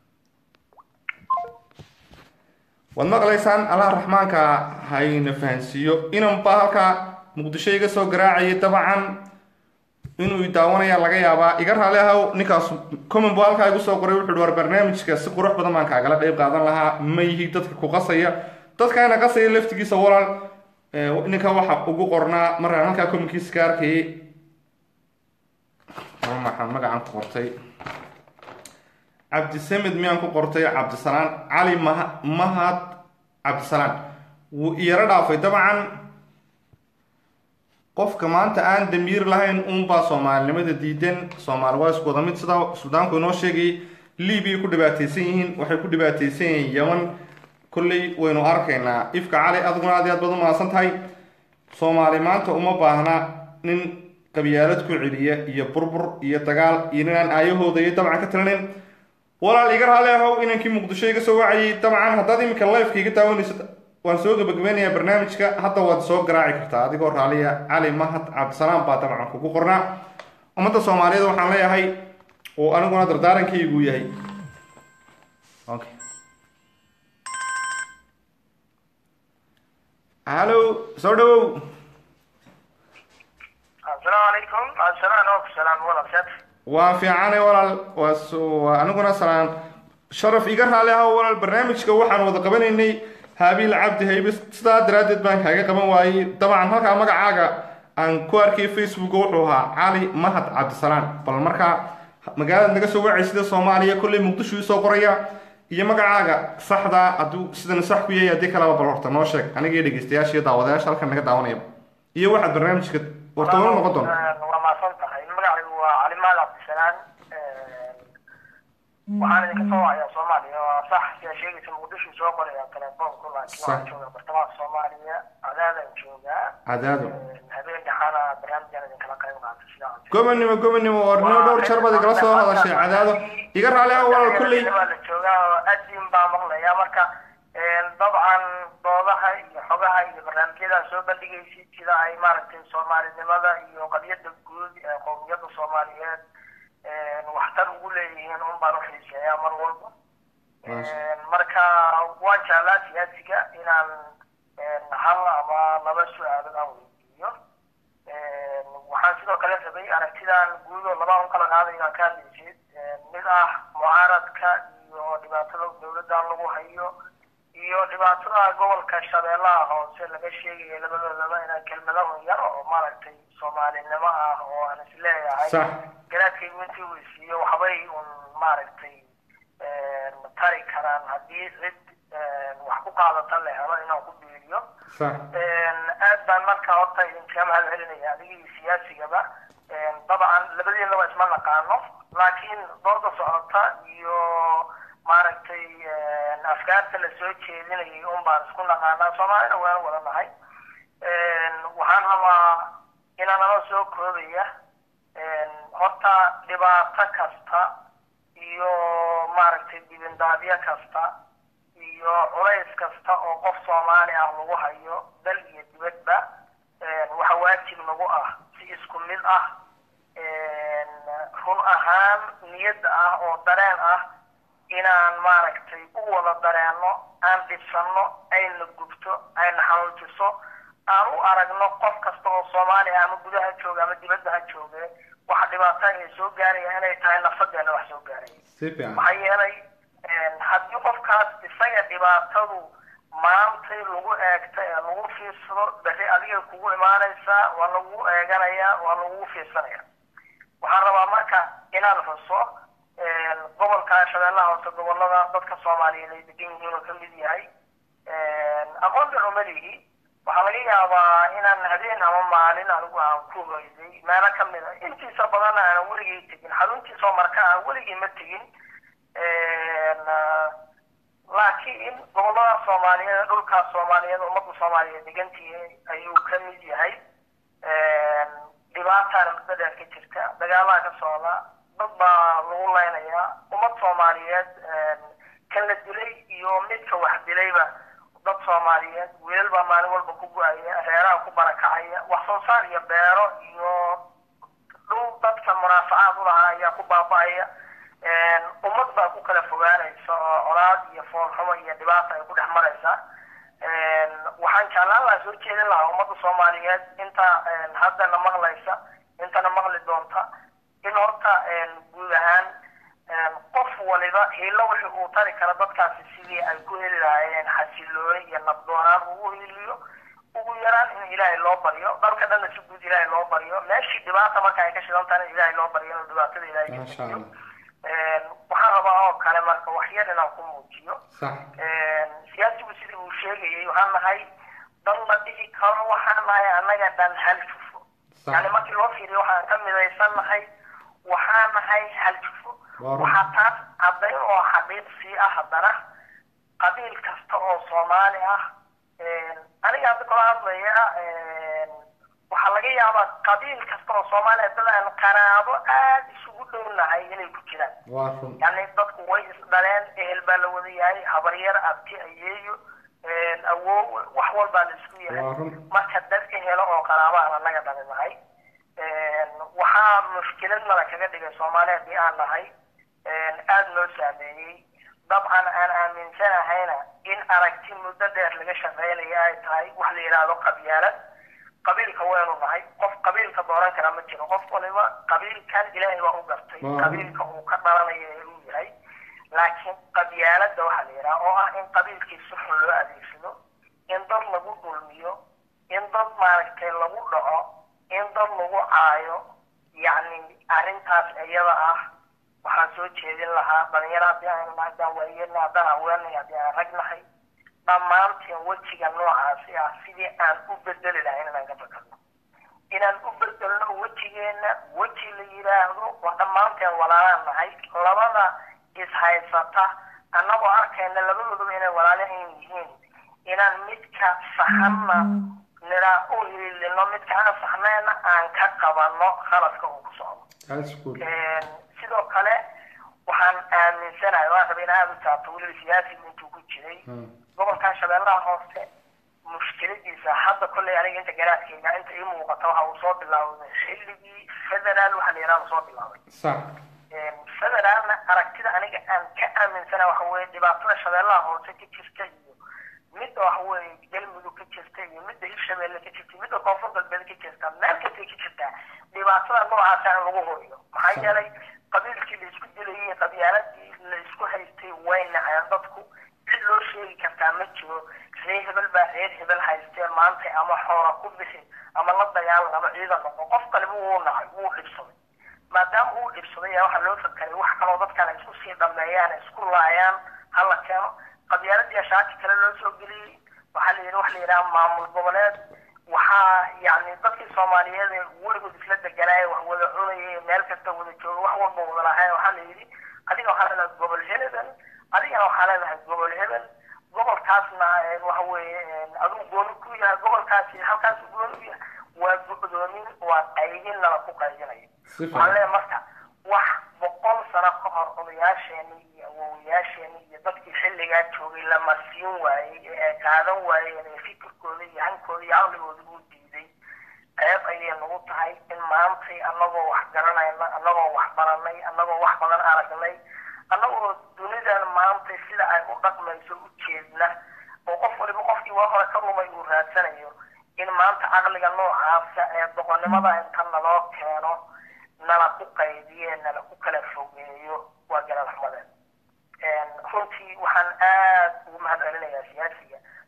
waad maqlaysaan allah raxmaanka hayna fahansiiyo inanba halkaa muqdisho iga soo garaacayay dabcan inuu daawanaya laga yaabaa iga raali ahow ninkaas comment buu halkaa igu soo qoray wuxuu hi war barnaamijka si qurux badan baan kaagala qeyb qaadan lahaa ma yihi dadka ku qasaya dadkaana qasaya laftigiisa walaal eh, ninka waxa ugu qornaa markaan halkaa commentkiisa ka arkayay ama maxaan magacan ku qortay cabdisamed miyaan ku qortay cabdisalaan cali maha mahad cabdisalaan wuu iyaro dhaafay dabcan qofka maanta aan damiir lahayn uunbaa soomaalinimada diidan soomaali waa isku wada mid sidaa suudaanku inoo sheegay libiya ku dhibaataysan yihiin waxay ku dhibaataysan yihiin yaman kolley waynu arkaynaa ifka cali adiguna aad iyo aad baad u mahadsan tahay soomaali maanta uma baahna nin qabyaalad ku celiya iyo burbur iyo dagaal iyo ninaan aayahooda iyo dabcan ka talinayn walaal iga raali ahow inankii muqdisho iga soo wacayay dabcan haddaad iminka lifeka iga daawanayso waan soo gabagabeynayaa barnaamijka hadda waad soo garaaci kartaa adigoo raaliya cali mahad cabdisalaam baa dabcan kugu qornaa ummadda soomaaliyeed waxaan leeyahay oo aniguna dardaarankaygu yahay okay hallo soo dhawow
assalaamu calaykum assalaan oo salaam walaashaad
waa fiicane walaal waa su- waa aniguna salaan sharaf iga raali ah walaal barnaamijka waxaan wada qabanaynay haabiil cabdi haybe sidaa daraaddeed baan kaaga qaban waayey dabcan halkaa magacaaga aan ku arkay facebook wuxuu ahaa cali mahad cabdisalaan bal markaa magaalada naga soo wacay sida soomaaliya kolley muqdisho isoo qoraya iyo magacaaga saxdaa hadduu sidan sax ku yahay haddii kaleba bal horta noo sheeg aniga iyo dhegeystayaasha iyo daawadayaasha halkan naga daawanaya iyo waxaad barnaamijka wartawano noqon doonta
waa mahadsan tahay magacaygu waa cali mahad cabdisalaan waxaan idinka soo wacayaa soomaaliya waa sax sidaa sheegaysa muqdisho soo qoraya telefoonku laakiin waxaan
Sax.
joogaa bartamaha soomaaliya cadaadaan joogaa
cadaado
habeen dhaxaana barnaamijaan idinkala qayb qaata sidaa aan
gobonnimo gobonnimo oo nimo dhowr jeer baad igala soo hadashay cadaado iga raali ah walaal kolley
waa la joogaa oo adin baa maqlaya marka dabcan doodaha iyo xogaha iyo barnaamijyadaa soo bandhigaysid sida ay maaragtay soomaalinimada iyo qadiyada guud ee qowmiyadda soomaaliyeed waxtar ugu leeyihiin un baan uxiiseeyaa mar walba marka waan jeclaa siyaasiga inaan hal ama laba su-aalood aan weydiiyo waxaan sidoo kale rabay aragtidan guud oo laba un kala qaadayo aan ka hadlaysid mid ah mucaaradka iyo dhibaatada dowladdan lagu hayo iyo dhibaatada gobolka shabeellaha hoose laga sheegayo labadoodaba inaan kelmado yar oo maaragtay soomaalinimo ah oo aan isleeyahay
Sax.
garaadkaygu intii weysiiyo waxbay un maaragtay tari karaan haddii cid wax ku qaadata la helo inaan ku biiriyo
sax
aad baan marka horta idinkaga mahad celinaya adiga iyo siyaasigaba dabcan labadeedaba isma naqaano laakiin dooda socota iyo maaragtay afkaarta la soo jeedinayay un baan isku naqaanaa soomaalina waan wada nahay waxaan rabaa inaan anoo soo koobaya horta dhibaato kasta iyo maaragtay dibindaabyo kasta iyo culays kasta oo qof soomaali ah lagu hayo dal iyo dibadba waxa waajib nagu ah si isku mid ah run ahaan niyad ah oo dareen ah inaan maaragtay u wada dareenno aan dhibsanno ayna gubto ayna xanuujiso aan u aragno qof kasta oo soomaali ah ama gudaha jooga ama dibadda ha jooge waxa dhibaato ay soo gaaraya inay tahay nafadeena wax soo gaaraya
si fiican
maxaa yeelay haddii qofkaas isaga dhibaatadu
maantay lagu eegta ee lagu fiirsado berri adiga kugu imaanaysaa waa lagu eeganayaa waa lagu fiirsanaya waxaan rabaa marka inaan xuso gobolka shabeellaha hoose gobolada dadka soomaaliyeed ay degan yihiin oo kamid yahay aqoon dhan umalihi waxaa laga yaabaa inaan habeen ama maalin anigu aan ku hoyday meelo kamid a intiisa badanna aanan weligay tegin xaruntiisoo marka aan weligay ma tegin laakiin gobolada soomaaliyeed dhulkaas soomaaliyeed ummadda soomaaliyeed degantii ayuu ka mid yahay dhibaataana muddo dheer ka jirta dagaalaa ka socda dad baa lagu leynayaa ummad soomaaliyeed kan la dilay iyo midka wax dilayba dad soomaaliyeed wiilal baa maalin walba ku go-aya reeraha ku barakacaya wax soo saar iyo beero iyo dhul dadka munaafacaad u lahaa ayaa ku baaba-aya ummad baa ku kala fogaanaysa oo colaad iyo foolxumo iyo dhibaata ay ku dhex maraysa waxaan jeclaan lahaa soo jeedin lahaa ummadda soomaaliyeed inta haddana maqlaysa intana maqli doonta in horta guud ahaan qof waliba hiilo wixii uu tari kara dadkaasi sidii ay ku heli lahaayeen xasilooni iyo nabdoonaan ugu hiliyo ugu yaraan in ilaahay loo baryo dalka dhanna si guud ilaahay loo baryo meeshii dhibaata marka ay ka shidan tahay in ilaahay loo baryo inuu dhibaatada ilaahay ka
Masha
bixiyo
Allah.
waxaan rabaa oo kale marka wax yar inaan ku muujiyo
sax
siyaasigu sidii uu sheegayay waxaan nahay dad la dhihi karo waxaan nahay annaga dhan hal jufo
Sax.
yani markii loo fiiriyo waxaan ka midaysan nahay waxaan nahay hal jufo
Waa run.
waxaa taas caddayn oo xaqiiqsii ah haddana qabiil kasta oo soomaali ah aniga hadda kala hadlaya waxaa laga yaabaa qabiil kasta oo soomaali ah dad aan qaraabo aada isugu dhownahay inay ku jiraan
waa run
yani dadku way isdhaleen ehel baa la wada yahay habaryar abti ayeeyo awow wax walbaa la isku yahay
Waa run.
marka dad ehelo oo qaraabahan annaga dhalinahay waxaa mushkilad nala kaga dhigay soomaali haddii aan nahay aada noo saameeyey dabcan aan aaminsanahayna in aragti muddo dheer laga shaqeynaya ay tahay wax la yidhaahdo qabyaalad qabiilka waynu nahay qof qabiilka dooran kara ma jiro qof waliba qabiilkan ilaahay baa u gartay
Waa.
qabiilka uu ka dhalanayo ee uu yahay laakiin qabyaaladda waxaa la yidhaha oo ah in qabiilkii si xun loo adeegsado in dad lagu dulmiyo in dad maaragtay lagu dhaco in dad lagu caayo yacni arrintaas iyada ah waxaan soo jeedin lahaa dhalinyaro haddii aynu nahay haddaan waayeenna haddaan haweenay haddii aan rag nahay dhammaanteen wejiga noocaasi ah sidii aan u bedeli lahayn inaan ka fakarno inaan u bedelno wejigeenna weji la yidhaahdo waa dhammaanteen walaalaan nahay labada ishaysata annagoo arkayna labadooduba inay walaalahan yihiin inaan midka saxanna nidhaa u hiilino midka aan saxnayna aan ka qabanno khaladka uu ku socdo
that's good
sidoo kale waxaan aaminsanahay waan rabay in aada u taabto weliba siyaasigu intuu ku jiray
Hmm.
gobolkan shabeellaha hoose mushkiladiisa hadda kolley aniga inta garaadkayga inta ii muuqata waxa uu soo bilaawday xilligii federaal waxa la yidhaha soo bilaabay
sax
federaalna aragtida aniga aan ka aaminsana waxa weeye dhibaatada shabeellaha hoose ka jirta iyo midda waxa weeye galmudug ka jirta iyo midda hirshabeelle ka jirta iyo midda koonfur galbeed ka jirta meel kastay ka jirtaa dhibaatada noocaasa in lagu horiyo maxaa yeelay qabiilkii la isku dilayay qabyaaladii la isku haystay way naceen dadku cid loo sheegi kartaa ma jiro reer hebel baa reer hebel haystee maanta ama xoora ku bixi ama la dagaalan ama ciidan noqo qof kaliba wuu nacay wuu dhibsaday maadaama uu dhibsaday ayaa waxaa loo fakaray wax kaloo dadkan ay isku sii dhameeyaan ay isku laayaan hala keeno qabyaaladii shaaki kale loo soo geliyey waxaa la yidhi wax la yidhaha maamul goboleed waxaa yacni dadkii soomaaliyeed ee weligood isla deganaaya wax wada cunaya ee meel kasta wada jooga wax walba wada lahayn waxaa la yidhi adiga waxaa leedahay gobol hebel adigana waxaa leedahay gobol hebel gobolkaasna eh, waxa weeye eh, aduu gooni ku yahay gobolkaasi halkaas gooni u yahay waa go-doomin waa qaybin nala ku qaybinaya
Si fiican.
waxaan leeyahay marka wax boqol sano ka hor odayaasheeni iyo awowayaasheeni iyo dadkii xilligaa joogay lama siin waayey ee ay qaadan waayeen ee fikirkooda iyo hankooda iyo caqligooda uu diiday ceeb ayay nagu tahay in maantay annagoo wax garanayna annagoo wax baranay annagoo wax badan aragnay annagoo dunidan maantay sida ay u dhaqmayso u jeedna oo qof waliba qofkii waa hore ka rumay uu raadsanayo in maanta caqliga noocaasa ee doqonnimada inta naloo keeno nala ku qaybiye nala ku kala fogeeyo waa galal xumadeen runtii waxaan aad ugu mahad celinayaa siyaasiga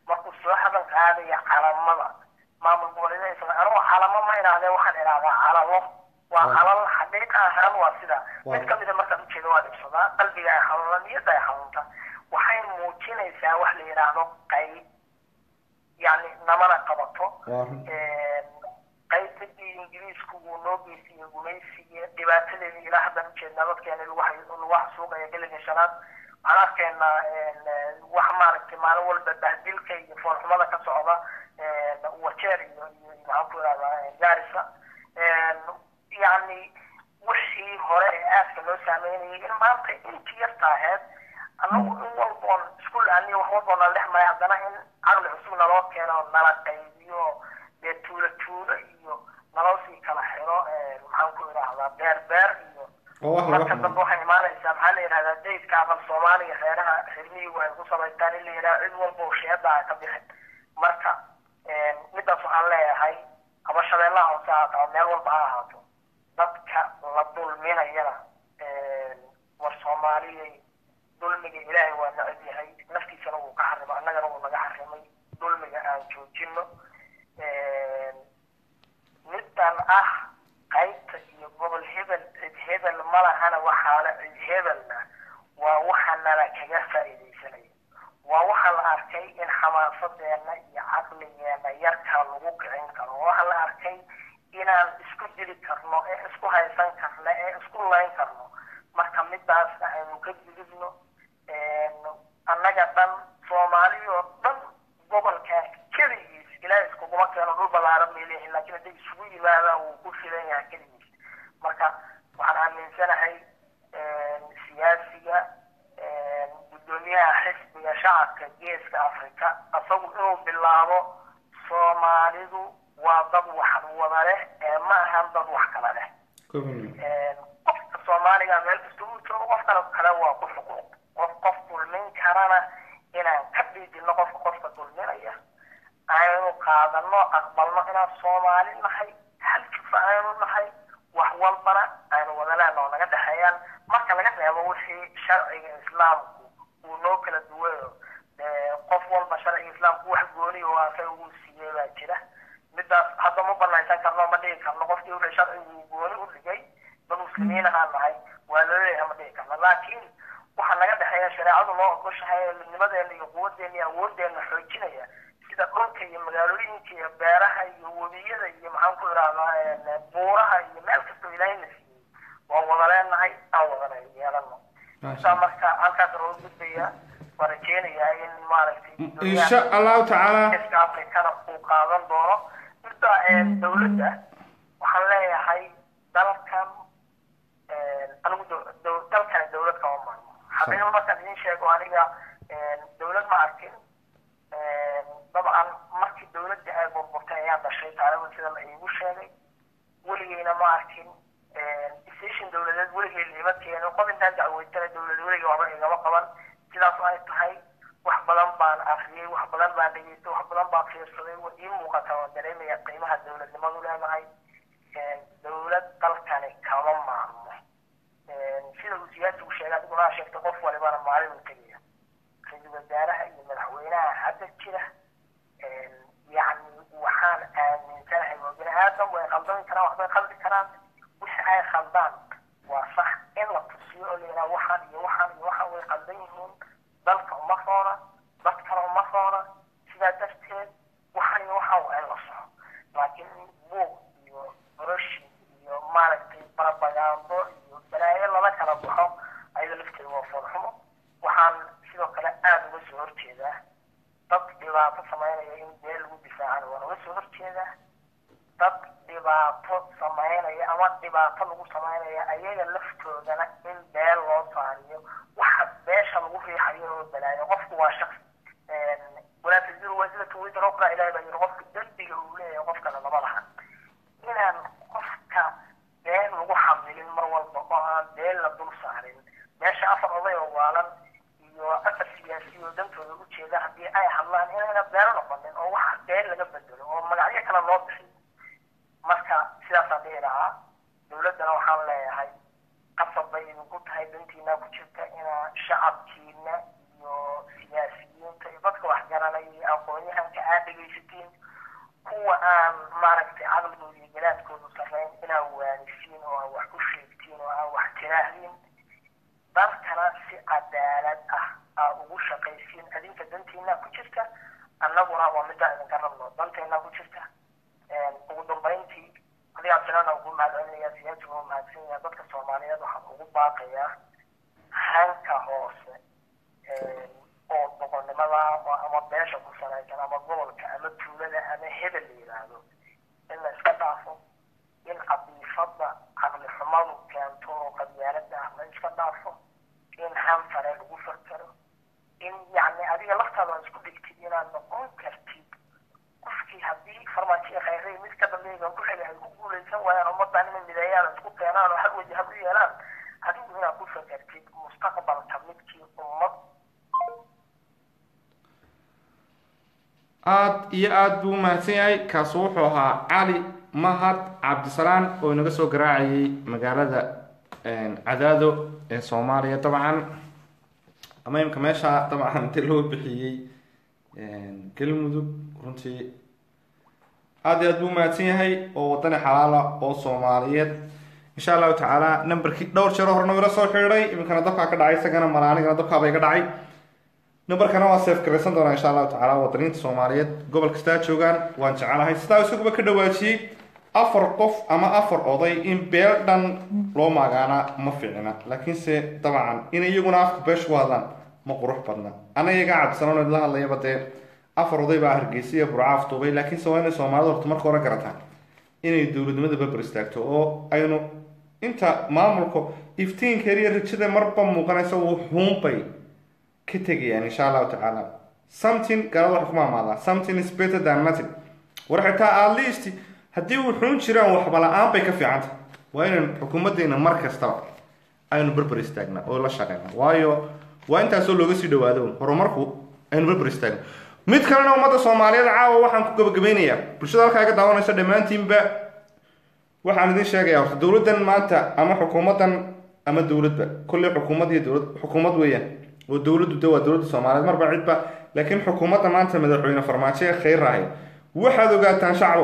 soo hadal qaadaya calamada maamul goboleedyada anigu calamo ma idhaahdee waxaan idhahdaa calalo waa calal xaqiiqa ahaan waa sida mid ka mida markaan ujeeda waa dhibsadaa qalbiga ay xanuuna niyadda ay xanuunta waxay muujinaysaa wax la yidhaahdo qayb yani namana qabato qaybtadii ingiriisku uu noo geystay gumaysiga dhibaatadeeda ilaa haddan ujeednaa dadkeena lagu xasuuqaya geliga shanaad waxaan arkaynaa wax maaragtay maalin walba bahdilka iyo foolxumada ka socda wajeer iyo iyo maxaan ku ihahdaa gaarisa yani wixii hore ee aaska loo saameynayay in maanta intii yarta aheyd anagu in walboon isku laaniyo wax walboo nala dhex maray haddana in caqli cusub naloo keeno nala qaybiyo dee tuulo tuulo iyo naloo sii kala xiro maxaan ku idhaahdaa beer beer iyo marka dambe waxay imaanaysaa maxaa la yidhahdaa daydka aqal soomaaliya reeraha xirmiyigu ay ku samaystaan in la yidhaha cid walba oo sheeda a ka bixin marka midaas waxaan leeyahay ama shabeellaha hoose ha ahaato meel walba ha ahaato dadka la dulminayana war soomaaliyay dulmiga ilaahay waa necab yahay naftiisana wuu ka xarimay annagana wuu naga xarimay dulmiga aan joojino middan ah qaybta iyo gobol hebel cid hebel ma lahana waxaana cid hebelna waa waxa nala kaga faa'iidaysanaya waa waxa la arkay in xamaasadeena iyo caqligeena yarkaa lagu kicin karo waxa la arkay inaan isku dili karno ee isku haysan karno ee isku layn karno marka midaasna aynu ka gudubno annaga dhan soomaaliyoo dhan gobolkaa keligiis ilaahay iskuguma keeno dhul ballaaran bay leeyihin laakiin hadday isugu yimaadaan wuu ku filan yahay keligiis marka waxaan aaminsanahay siyaasiga guddoomiyaha xisbiga shacabka geeska afrika isagu inuu bilaabo soomaalidu waa dad wax wada leh ee ma ahan dad wax kala leh qofka soomaaliga meel kasta uu joogo qof kale kale waa ku xuquuq qof qof dulmin karana inaan ka dhiidino qofka qofka dulminaya aynu qaadano aqbalno inaan soomaali nahay hal jufa aynu nahay wax walbana aynu wadaleena oo naga dhexeeyaan marka laga reebo wixii sharciga islaamku uu noo kala duwayo qof walba sharciga islaamku wax gooni oo asaga uu siiyey baa jira midaas hadda ma banaysan karno ma dhigi karno qofkii wixii sharcigu gooni u dhigay dad muslimiin ahaan nahay waa laleeyahay ma dhigi karno laakiin waxaa naga dhexeeya shareecadu noo ogoshahay ee midnimadeena iyo quwadeena iyo awoodeena xoojinaya sida dhulka iyo magaalooyinka iyo beeraha iyo webiyada iyo maxaan ku idhahdaa buuraha iyo meel kastoo ilaahayna siiyey waan wada leenahay aan wadana yeelano intaa marka halkaas loo gudbaya waan rajeynayaa in maaragtay
insha allahu tacaala
geeska afrikana uu qaadan doono midda dowladda waxaan leeyahay dalkan anigu dalkani dowlad kama maarmo xaqiiqa markaan idin sheego aniga dowlad ma arkin dabcan markii dowladda ay burburtay ayaan dhashay taariikhda sida la iigu sheegay weligeyna ma arkin station dowladeed weligey liima keenin qof intaan dacweytana dowlad weligey waxba igama qaban sidaas ay tahay wax badan baan akriyey wax badan baan dhegeystay wax badan baan fiirsaday wa ii muuqata waan dareemaya qiimaha dowladnimadu leedahay dowlad dalkani kama maarmo sida uu siyaasigu sheegay adiguna aa sheegtay qof walibana maalin uu tegaya ra-iisul wasaaraha iyo madaxweynaha hadda jira yacni waxaan aaminsanahay waa bini aadam way khaldami karaan waxbay khaldi karaan wixii ay khaldaan waa sax in la tusiyo oo la yidhaha waxaan iyo waxaan iyo waxaan way khaldan yihiin dalka uma roona dadkana uma roona sidaa darteed waxaan iyo waxaan waa in la soxo laakiin buuq iyo boroshi iyo maaragtay barabagaando iyo balaayo lala kala baxo ayada lafteeda waa foolxumo waxaan sidoo kale aada uga soo horjeedaa dad dhibaato samaynaya in beel lagu difaacana waan uga soo horjeedaa dad dhibaato samaynaya ama dhibaato lagu samaynaya ayaga laftoodana in beel loo saariyo waxa beesha lagu riixayo oo balaayo qofku waa shaqsi walaa taziru wasilatu wisra ukhra ilahi baa yiri qofka dembiga uu leeyahay qofkana lama laha inaan qofka been lagu xamilin mar walba oo aan been la dul saarin meesha afar oday oo waalan iyo afar siyaasi oo dantooda u jeeda haddii ay hadlaan inayna beero noqonin oo wax been laga bedelo oo magacyo kale loo bixiyo marka sidaasaan dhihi lahaa dowladdana waxaan leeyahay qasab bay idinku tahay dantiina ku jirta inaa shacabkiina iyo siyaasiyiinta iyo dadka wax garanaya iyo aqoon-yahanka aan maaragtay caqligooda iyo garaadkoodu sarreyn inaa waanisiin oo aan wax ku sheegtiin oo aan wax tiraahdiin dalkana si cadaalad ah aa ugu shaqaysiin adinka dantiina ku jirta annaguna waa midaan idinka rabno danteena ku jirta ugu dambayntii adigaa tirana ugu mahadcelinayaa siyaasiga u mahadsan yahay dadka soomaaliyeed waxaan ugu baaqayaa hanka hoose oo boqonnimada ama beesha ku salaysan ama gobolka ama tuulada ama hebel la yidhaahdo in la iska dhaafo in cabiifada caqli xumadu keento oo qabyaalada ah la iska dhaafo in hanfare lagu fakero in yacni adiga laftaada waa isku dhigtid inaad noqon kartid qofkii haddii farmaajiya khayray mid ka dambeeya ku xili ay ku guulaysan waayaan ummadan inay mideeyaan isku keenaan oo hal waji hal u yeelaan adigu inaad ku fakertid mustaqbalka midkii ummad
aada iyo aada buu umahadsan yahay kaasi wuxuu ahaa cali mahad cabdisalaan oo inaga soo garaacayay magaalada cadaado ee soomaaliya dabcan ama imka meesha dabcan inti loo bixiyey galmudug runtii aada iyo aad buu umahadsan yahay oo wadani xalaala oo soomaaliyeed insha allahu tacaala numberkii dhowr jeero horena ila soo xidhiiday iminkana dabkaa ka dhacay isagana malaanigana dabkaaba iga dhacay numberkana waa seef garaysan doonaa insha allahu tacaala wadaniinta soomaaliyeed gobol kastaa joogaan waan jecelahay sidaa isaguba ka dhawaajiyey afar qof ama afar oday in beel dhan loo magaana ma fiicna laakiinse dabcan in iyaguna afka beesha ku hadlaan ma qurux badna ana iyagaa cabdisalaan idla hadlayaba dee afar oday baa hargeysa iyo burcaaf duubay laakiinse waa inay soomaalida horta marka hore garataan inay dowladnimada babar istaagto oo aynu inta maamulka iftiinkeer iyo rajada marba muuqanaysa wuu xuunbay ka tegayaan insha allahu tacaala something galada waxa ku maamaadaa something is better than nothing war xitaa at least haddii uu xun jiraan waxba la-aan bay ka fiicanta waa inaynu xukuumaddeena mar kastaba aynu berber istaagna oo la shaqeyna waayo waa intaasoo looga sii dhawaado horumarku aynu berber istaagna mid kalena ummadda soomaaliyeed caawa waxaan ku gabagabeynayaa bulshada halkaa iga daawanaysa dhammaantiinba waxaan idin sheegayaa horta dowladdan maanta ama xukuumaddan ama dowladba kolley xukuumad iyo dowlad xukuumad weeyaan oo dowladdu de waa dowladda soomaaliyeed marba cidba laakiin xukuumadda maanta madaxweyne farmaajo ee khayr ahay waxaad ogaataan shacbo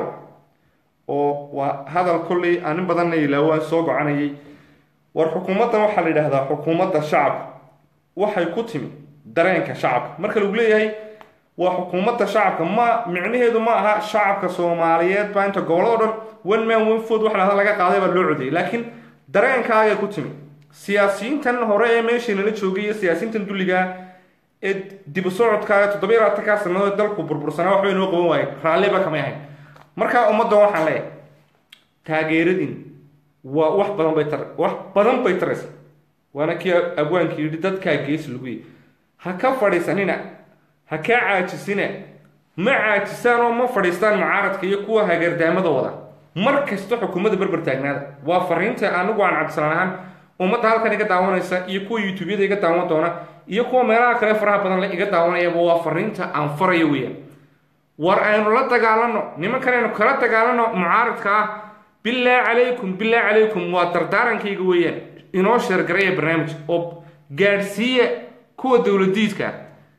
oo waa hadal kolley aan in badanna ilaawaan soo gocanayay war xukuumaddan waxaa la yidhaahdaa xukuumadda shacabka waxay ku timi dareenka shacabka marka lagu leeyahay waa xukuumadda shacabka ma micnaheedu ma aha shacabka soomaaliyeed baa inta gobolado dhan one man one food waxa lahada laga qaaday baa loo codayay laakiin dareenkaagay ku timi siyaasiyiintan hore ee meeshii nala joogay iyo siyaasiyiintan dulligaa ee dib u socodkaaga toddobiyo labaatankaa sanadood dalku burbursanaa waxbay noo qaban waaye raalliba kamay ahayn markaa ummaddan waxaan leeyahay taageeradin waa wax badan bay tar wax badan bay taraysa waana kii abwaankii yidhi dadkaa geesi lagu yihi ha ka fadhiisanina ha kaa caajisina ma caajisaan oo ma fadhiistaan mucaaradka iyo kuwa hagardaamada wada mar kasta xukuumadda berber taagnaada waa fariinta anigu aan cabdisalaan ahaan ummadda halkan iga daawanaysa iyo kuwa youtubeyada iga daawan doona iyo kuwa meelaha kale faraha badan le iga daawanayaba waa fariinta aan farayo weeyaan war aynu la dagaalano nimankan aynu kala dagaalano mucaaradka ah bilaa calaykum bilaa calaykum waa dardaarankayga weeyaan inoo sheergaraya barnaamij oo gaadhsiiya kuwa dowladiidka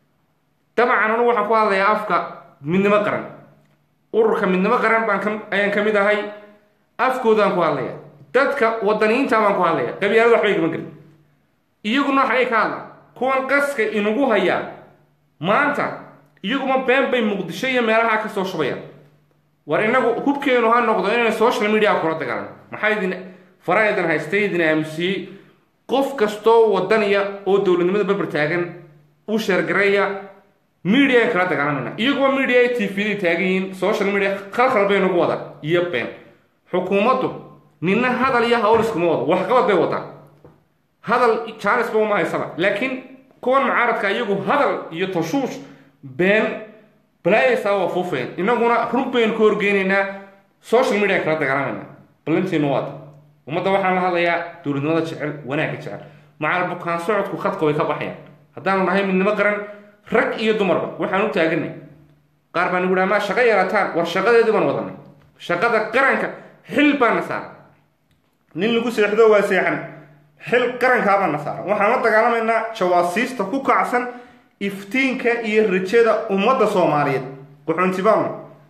dabcan anu waxaan ku hadlayaa afka midnimo qaran ururka midnimo qaran baan ka ayaan ka mid ahay afkoodaan ku hadlaya dadka wadaniyiinta baan ku hadlaya qabyaalada waxbay gaban gelin iyaguna waxay ka hadlaan kuwan qaska inagu hayaa maanta iyaguma been bay muqdisho iyo meelaha ka soo shubayaan war inagu hubkeenu ha noqdo inaynu social media kula dagaalano maxaa idin fara idin haystay idin aamusiyey qof kastoo wadaniya oo dowladnimada berber taagan u sheergaraya media ay kala dagaalamayna iyaguba media ay t v-da taagan yihiin social media khalkhal bay nagu wada iyo been xukuumaddu nina hadal iyo hawl iskuma wado waxqabad bay wadaa hadal jaanisba uma haysaba laakiin kuwan mucaaradka iyagu hadal iyo tashuush been balaayaysaa waa fuufeen inaguna run baynu ka horgeynaynaa social media kala dagaalamayna ballantiinu waata ummadda waxaan la hadlayaa dowladnimada jecel wanaagga jecel macal bukaan socodku khadka way ka baxayaan haddaanu nahay midnimo qaran rag iyo dumarba waxaan u taaganay qaar baan igu dhaha maa shaqo yarataan war shaqadeedii baan wadanay shaqada qaranka xil baan na saaran nin lagu seexdo waa seexan xil qarankaabaan na saaran waxaan la dagaalamaynaa jawaasiista ku kacsan iftiinka iyo rajada ummadda soomaaliyeed qaxoontibaanu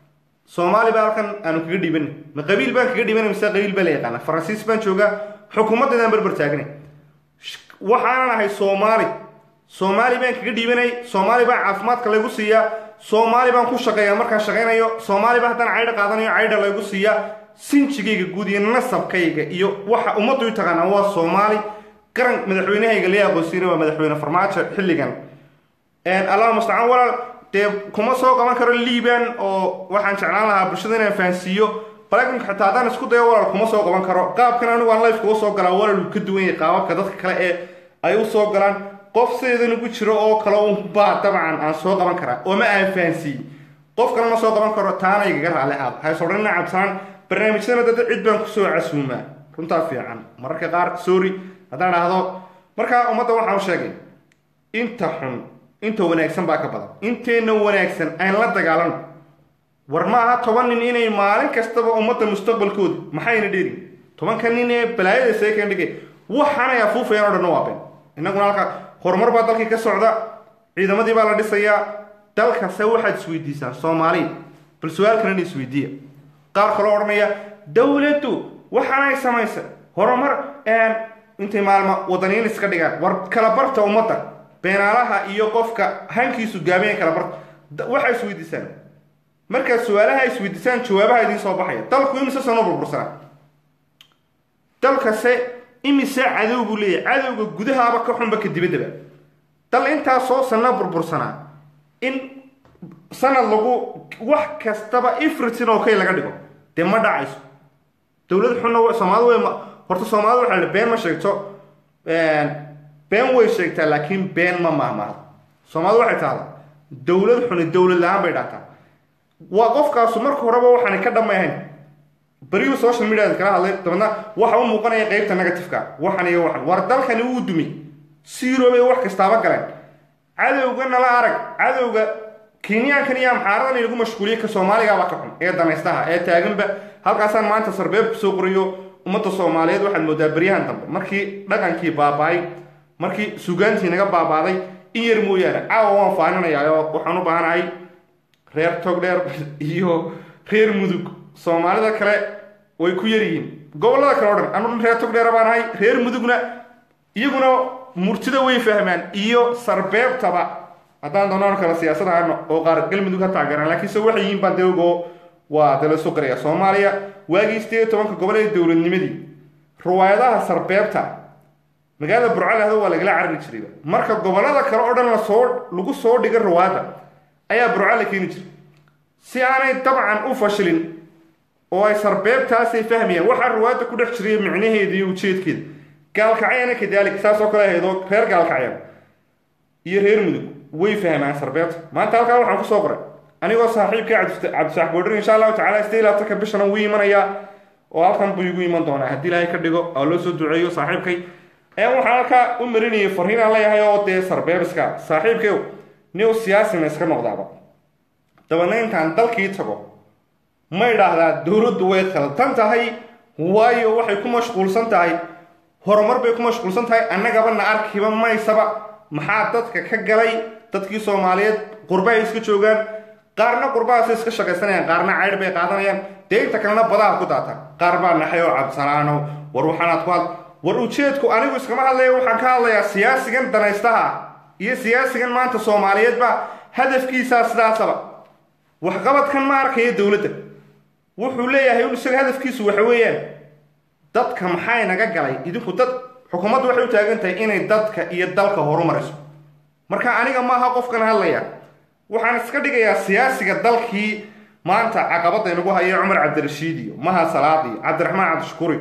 soomaali baa halkan aanu kaga dhiibanay ma qabiil baan kaga dhiibanay mise qabiil baa la yaqaana faransiis baan joogaa xukuumaddeedaan barbar taagnay waxaanan ahay soomaali soomaali baan kaga dhiibanay soomaali baa caafimaadka laygu siiyaa soomaali baan ku shaqeeyaa markaan shaqaynayo soomaali baa haddaan caydha qaadanayo caydha laygu siiyaa sinjigayga guud iyo nasabkayga iyo waxa ummaddu i taqaanaa waa soomaali qaran madaxweynahayga laga aqoonsiina waa madaxweyne farmaajo xilligan allah mustacaan walaal dee kuma soo qaban karo liban oo waxaan jeclaan lahaa bulshada inaan fahansiiyo balagnka xitaa haddaan isku dayo walaal kuma soo qaban karo qaabkan anigu aan life kuga soo galaa walaal uu ka duwan yahay qaababka dadka kale ee ay u soo galaan qof sideedan ugu jiro oo kale un baa dabcan aan soo qaban karaa oo ma aan fahansiiye qof kale ma soo qaban karo taana igaga raalli aad haysodhanina cabsanaan barnaamijyadana dada cid baan kusoo casuumaa runtaa fiican mararka qaar sorry haddaan dhahdo markaa ummadda waxaan u sheegay inta xun inta wanaagsan baa ka badan inteenna wanaagsan aan la dagaalano war ma aha toban nin inay maalin kastaba ummadda mustaqbalkooda maxayna dheerin tobanka nin ee balaayada seekan dhigay waxaanay afuufayaan o dhanna waa been innaguna halka horumar baa dalkii ka socda ciidamadii baa la dhisayaa dalkase waxaad isweydiisaan soomaaliya bal su-aal kalena isweydiiya qaar kaloo odhanaya dowladdu waxaanay samaysa horumar intay maalma wadaniin iska dhigaan war kala barta ummadda beenaalaha iyo qofka hankiisu gaabanya kala barta waxaa isweydiisaan markaad su-aalaha isweydiisaan jawaabaha idiin soo baxaya dalku imise sano burbursanaa dalkase imise cadow buu leeyahay cadowga gudahaaba ka xunba ka dibaddaba dal intaasoo sanno burbursanaa in sanad lagu wax kastaba ifritin oo kay laga dhigo dee ma dhacayso dowlad xunna soomaalida way horta soomaalida waxaa la been ma sheegto been way sheegtaa laakiin been ma mahmaado soomaalida waxay tahdaa dowlad xuni dowlad la-aan bay dhahtaa waa qofkaasu marka horeba waxaanay ka dhammayhayn beriyu social media kala hadlay dabeedna waxa u muuqanaya qeybta negativeka waxan iyo waxan war dalkani wuu dumay siroobay wax kastaaba galeen cadowga nala arag cadowga kenyaankan iyo amxaaradan inagu mashquuliye ka soomaaligaaba ka xun ee danaystaha ee taaganba halkaasaan maanta sarbeeb kusoo qoriyo ummadda soomaaliyeed waxaad moodaa beryahan dambe markii dhaqankii baaba-ay markii sugaantii naga baabaaday in yar mooyaane caawa waan faaninayaa oo waxaan u baahanahay reer togdheer iyo reer mudug soomaalida kale way ku yar yihiin gobollada kale o dhan anu reer togdheer baan ahay reer mudugna iyaguna murtida way fahmaan iyo sarbeebtaba haddaan doonaan kale siyaasad ahano oo qaar galmudug ha taageeraan laakiinse waxay yihiin baan deogo waa dala soo qaraya soomaaliya waagii sideed iyo tobanka gobol ee dowladnimadii riwaayadaha sarbeebta magaalada burcalehdo waa lagala carari jirayba marka gobollada kale oo dhan lasoo lagu soo dhiga riwaayadda ayaa burca la keeni jiray si aanay dabcan u fashilin oo ay sarbeebtaasay fahmayaan waxaa riwaayadda ku dhex jiray micnaheeda iyo ujeedkeeda gaalkacyana kadalik saas oo kale ahaydoo reer gaalkacyan iyo reer mudug way fahmaan sarbeebta maanta halkaa waxaan kusoo qoray anigoo saaxiibka cabdisax boodhir insha allahu tacala sidee labaatanka bishana wuu imanayaa oo halkan buu igu iman doonaa haddii ilaahay ka dhigo oo loo soo duceeyo saaxiibkay ee waxaan halkaa u marinayay fariin aan leeyahay oo dee sarbeebiska saaxiibkayow new siyaasina iska noqdaaba dabeedna intaan dalkii tago ma idhaahdaa dowladdu way khaldan tahay waayo waxay ku mashquulsan tahay horumar bay ku mashquulsan tahay annagaba na arkiba maysaba maxaa dadka ka galay dadkii soomaaliyeed qurbahay iska joogaan qaarna qurbahaasay iska shaqaysanayaan qaarna caydh bay qaadanayaan dee inta kalena badaha ku daataan qaar baa naxay oo cabsanaano war waxaanaad ku had war ujeedku anigu iskama hadlaya waxaan ka hadlayaa siyaasigan danaystaha iyo siyaasigan maanta soomaaliyeed baa hadafkiisaa sidaasaba waxqabadkan ma arkaya dowladda wuxuu leeyahay un isaga hadafkiisu waxa weeyaan dadka maxay naga galay idinku dad xukuumaddu waxay u taagan tahay inay dadka iyo dalka horumariso marka aniga maaha qofkan hadlaya waxaan iska dhigayaa siyaasiga dalkii maanta caqabada inagu haya cumar cabdirashiid iyo maha salaad iyo cabdiraxmaan cabdishukuri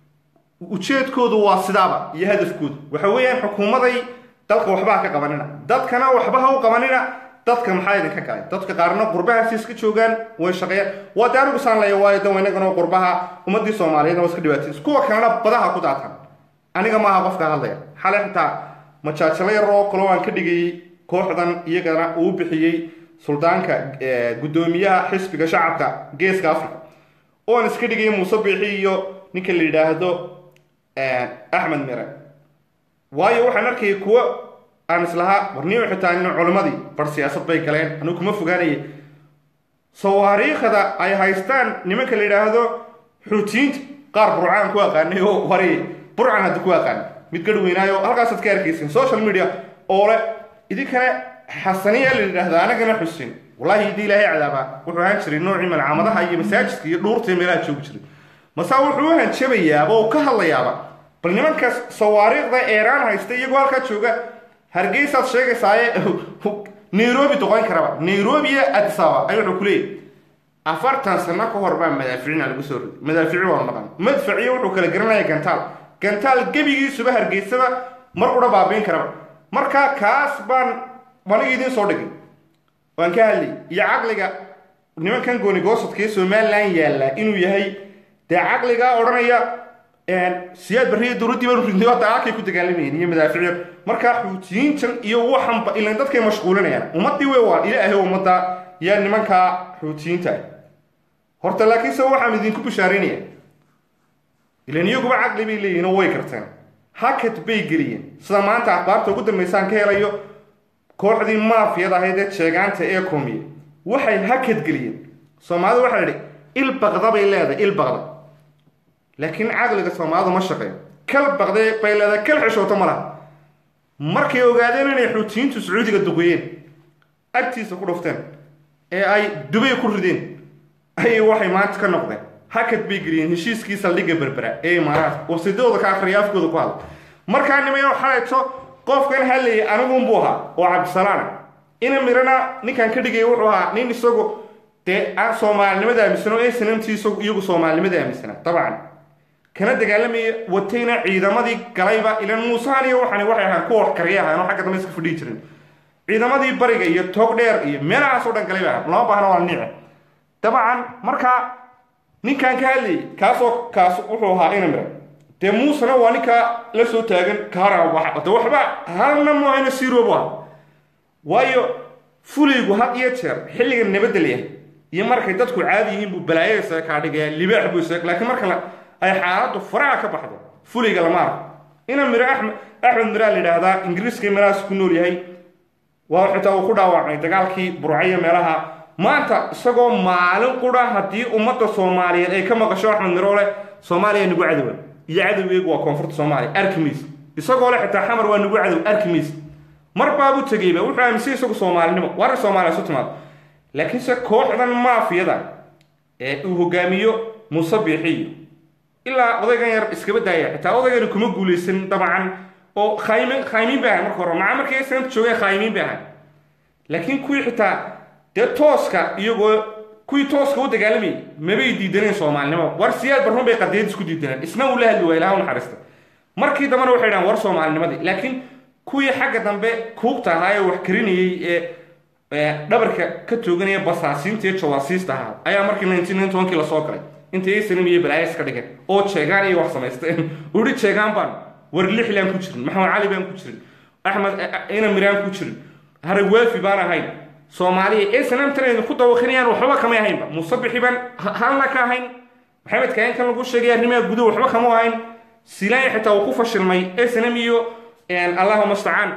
ujeedkoodu waa sidaaba iyo hadafkoodu waxa weeyaan xukuumaday dalka waxbaha ka qabanina dadkana waxbaha u qabanina dadka maxaa idinka galay dadka qaarna qurbahaasi iska joogaan way shaqeeyaan waa de anigu saan leeya waayo dan inagana qurbaha ummadii soomaaliyeedna waa iska dhibaataysa kuwa kalena badaha ku daatan aniga maaha qofka hadlaya xalay xitaa majaajalo yar oo kaloo aan ka dhigayay kooxdan iyagana uu bixiyey suldaanka guddoomiyaha xisbiga shacabka geeska africa oon iska dhigayay muuse biixi iyo ninka la yidhaahdo axmed mire waayo waxaan arkayay kuwo aan islahaa warniyo xitaa nin culimmadii bar siyaasad bay galeen anigu kuma fogaanayay sawaariikhda ay haystaan nimanka la yidhaahdo xuutiyiinta qaar burcaan ku aqaanay oo wari burcan hadda ku aqaan mid garhweynaayo halkaasaad ka arkaysin social media oo le idinkana xasaniya la yidhaahda anagana xusin wallahi haddii ilaahay cadaaba wuxuu ahaan jiray noocii malcaamadaha iyo masaajidka iyo dhuurta iyo meelaha joogi jiray masaa wuxuu u hanjabayaaba oo ka hadlayaaba bal nimankaas sawaariikhda eeraan haysta iyagoo halkaa jooga hargeysaad sheegaysaaye nairobi doqon karaba nairobi iyo adisaba ay wuxuu ku leeyahy afartan sano ka hor baa madaaficina lagu soo riday madaafici waa maqan madfaciyo wuxuu kala garanaya gantaal gantaal gebigiisuba hargeysaba mar qura baabiin karaba marka kaas baan aniga idiin soo dhigay waan ka hadlay iyo caqliga nimankan goonigoosodka ee somalilan yaalla inuu yahay dee caqligaa odhanaya siyaad barriya dowladdii baanu ridnay hadda halkay ku dagaalamayeen iyo madaaficyo markaa xuutiyiintan iyo waxanba ilan dadkay mashquulinayaan ummaddii wey waa ilaahay ummadda yaa nimankaa xuutiyiinta ah horta laakiinse waxaan idinku bishaaraynaya ilan iyaguba caqli bay leeyihin oo way karteen hakad bay geliyeen sida maanta akhbaarta ugu dambaysaan ka helayo kooxdii maafiyad ahayd ee jeegaanta ee koomiye waxay hakad geliyeen soomaalida waxaa la idhi il baqda bay leedahay il baqda laakiin caqliga soomaalidu ma shaqeeyo kal baqde bay leedahay kal xishooto ma laha markay ogaadeen inay xuutiyiintu sacuudiga duqeeyeen agtiisa ku dhufteen ee ay dubay ku rideen ayay waxay maanta ka noqdeen hakad bay geliyeen heshiiskii saldhigga berbera ee imaaraadka warsidadooda ka akhriya afkooda ku hadla markaa nimayo xalayto qofkan hadlayay anigunbuu ahaa oo cabdisalaana ina mirana ninkan ka dhigaya wuxuu ahaa nin isagu dee aan soomaalinimada aaminsan oo snmt iyagu soomaalinimada aaminsanaa dabcan kana dagaalamaya watayna ciidamadii galayba ilan muusahan iyo waxani waxay ahaan kuwa wax kariya ahaan oo xagga dambe iska fadhiyi jirin ciidamadii bariga iyo toog dheer iyo meelahaas oo dhan galay ba ahaan lama baahna waa niice dabcan markaa ninkan ka hadlayay kaasoo kaas wuxuu ahaa ina mira dee muusena waa ninkaa la soo taagan kaarade waxba halna moohayna siiroobu ah waayo fulaygu had iyo jeer xilliga nabadda layahay iyo markay dadku caadi yihiin buu balaayo isaga kaa dhigaya libaax buu isaga laakiin marka ay xaaladdu faraha ka baxdo fulayga lama arko ina miro axmed axmed miraa la yidhaahdaa ingiriiska mirahaas ku nool yahay waa xitaa uu ku dhaawacmay dagaalkii burcayo meelaha maanta isagoo maalin qura haddii ummadda soomaaliyeed ay ka maqasho axmed miro leh soomaaliya nagu cadowa iyo cadowgeegu waa koonfurta soomaaliya arkimis isagoo leh xitaa xamar waa nagu cadow arkimis mar baabuu tegeyba wuxuu aaminsan isagu soomaalinimo warin soomaaliya isu timaado laakiinse kooxdan maafiyada ee uu hogaamiyo muuse biixiyo ilaa odaygan yar iskaba daaya xitaa odaygani kuma guulaysan dabcan oo khaymin khaymiin bay ahay marka hore maca markii sanadka joogeen khaymiin bay ahay laakiin kuwii xitaa dee tooska iyagoo kuwii tooska u dagaalamayay mabay diidaneen soomaalinimo war siyaad barrun bay qadiyad isku diidaneen isna uu la hadli waaya ilaha u naxariista markii dambena waxay dhahan war soomaalinimadii laakiin kuwii xagga dambe kuugta ahaa ee wax karinayey ee dhabarka ka tooganaya basaasiinta iyo jawaasiista ahaa ayaa markii nineteen tobankii lasoo galay intay aysanim iyo balaayas ka dhigeen oo jeegaan iyo wax samaysteen uri jeegaan baan war lixlaan ku jirin maxamed cali baan ku jirin axmed ina miraan ku jirin haragwaafi baan ahayn soomaaliya snamtan ku dawaqinayaan waxba kamay ahaynba musabixi baan halna ka ahayn maxamed kayankan lagu sheegay arrimaha guduhu waxba kama ahayn silaaya xitaa uu ku fashilmay snm iyo allahuma stacaan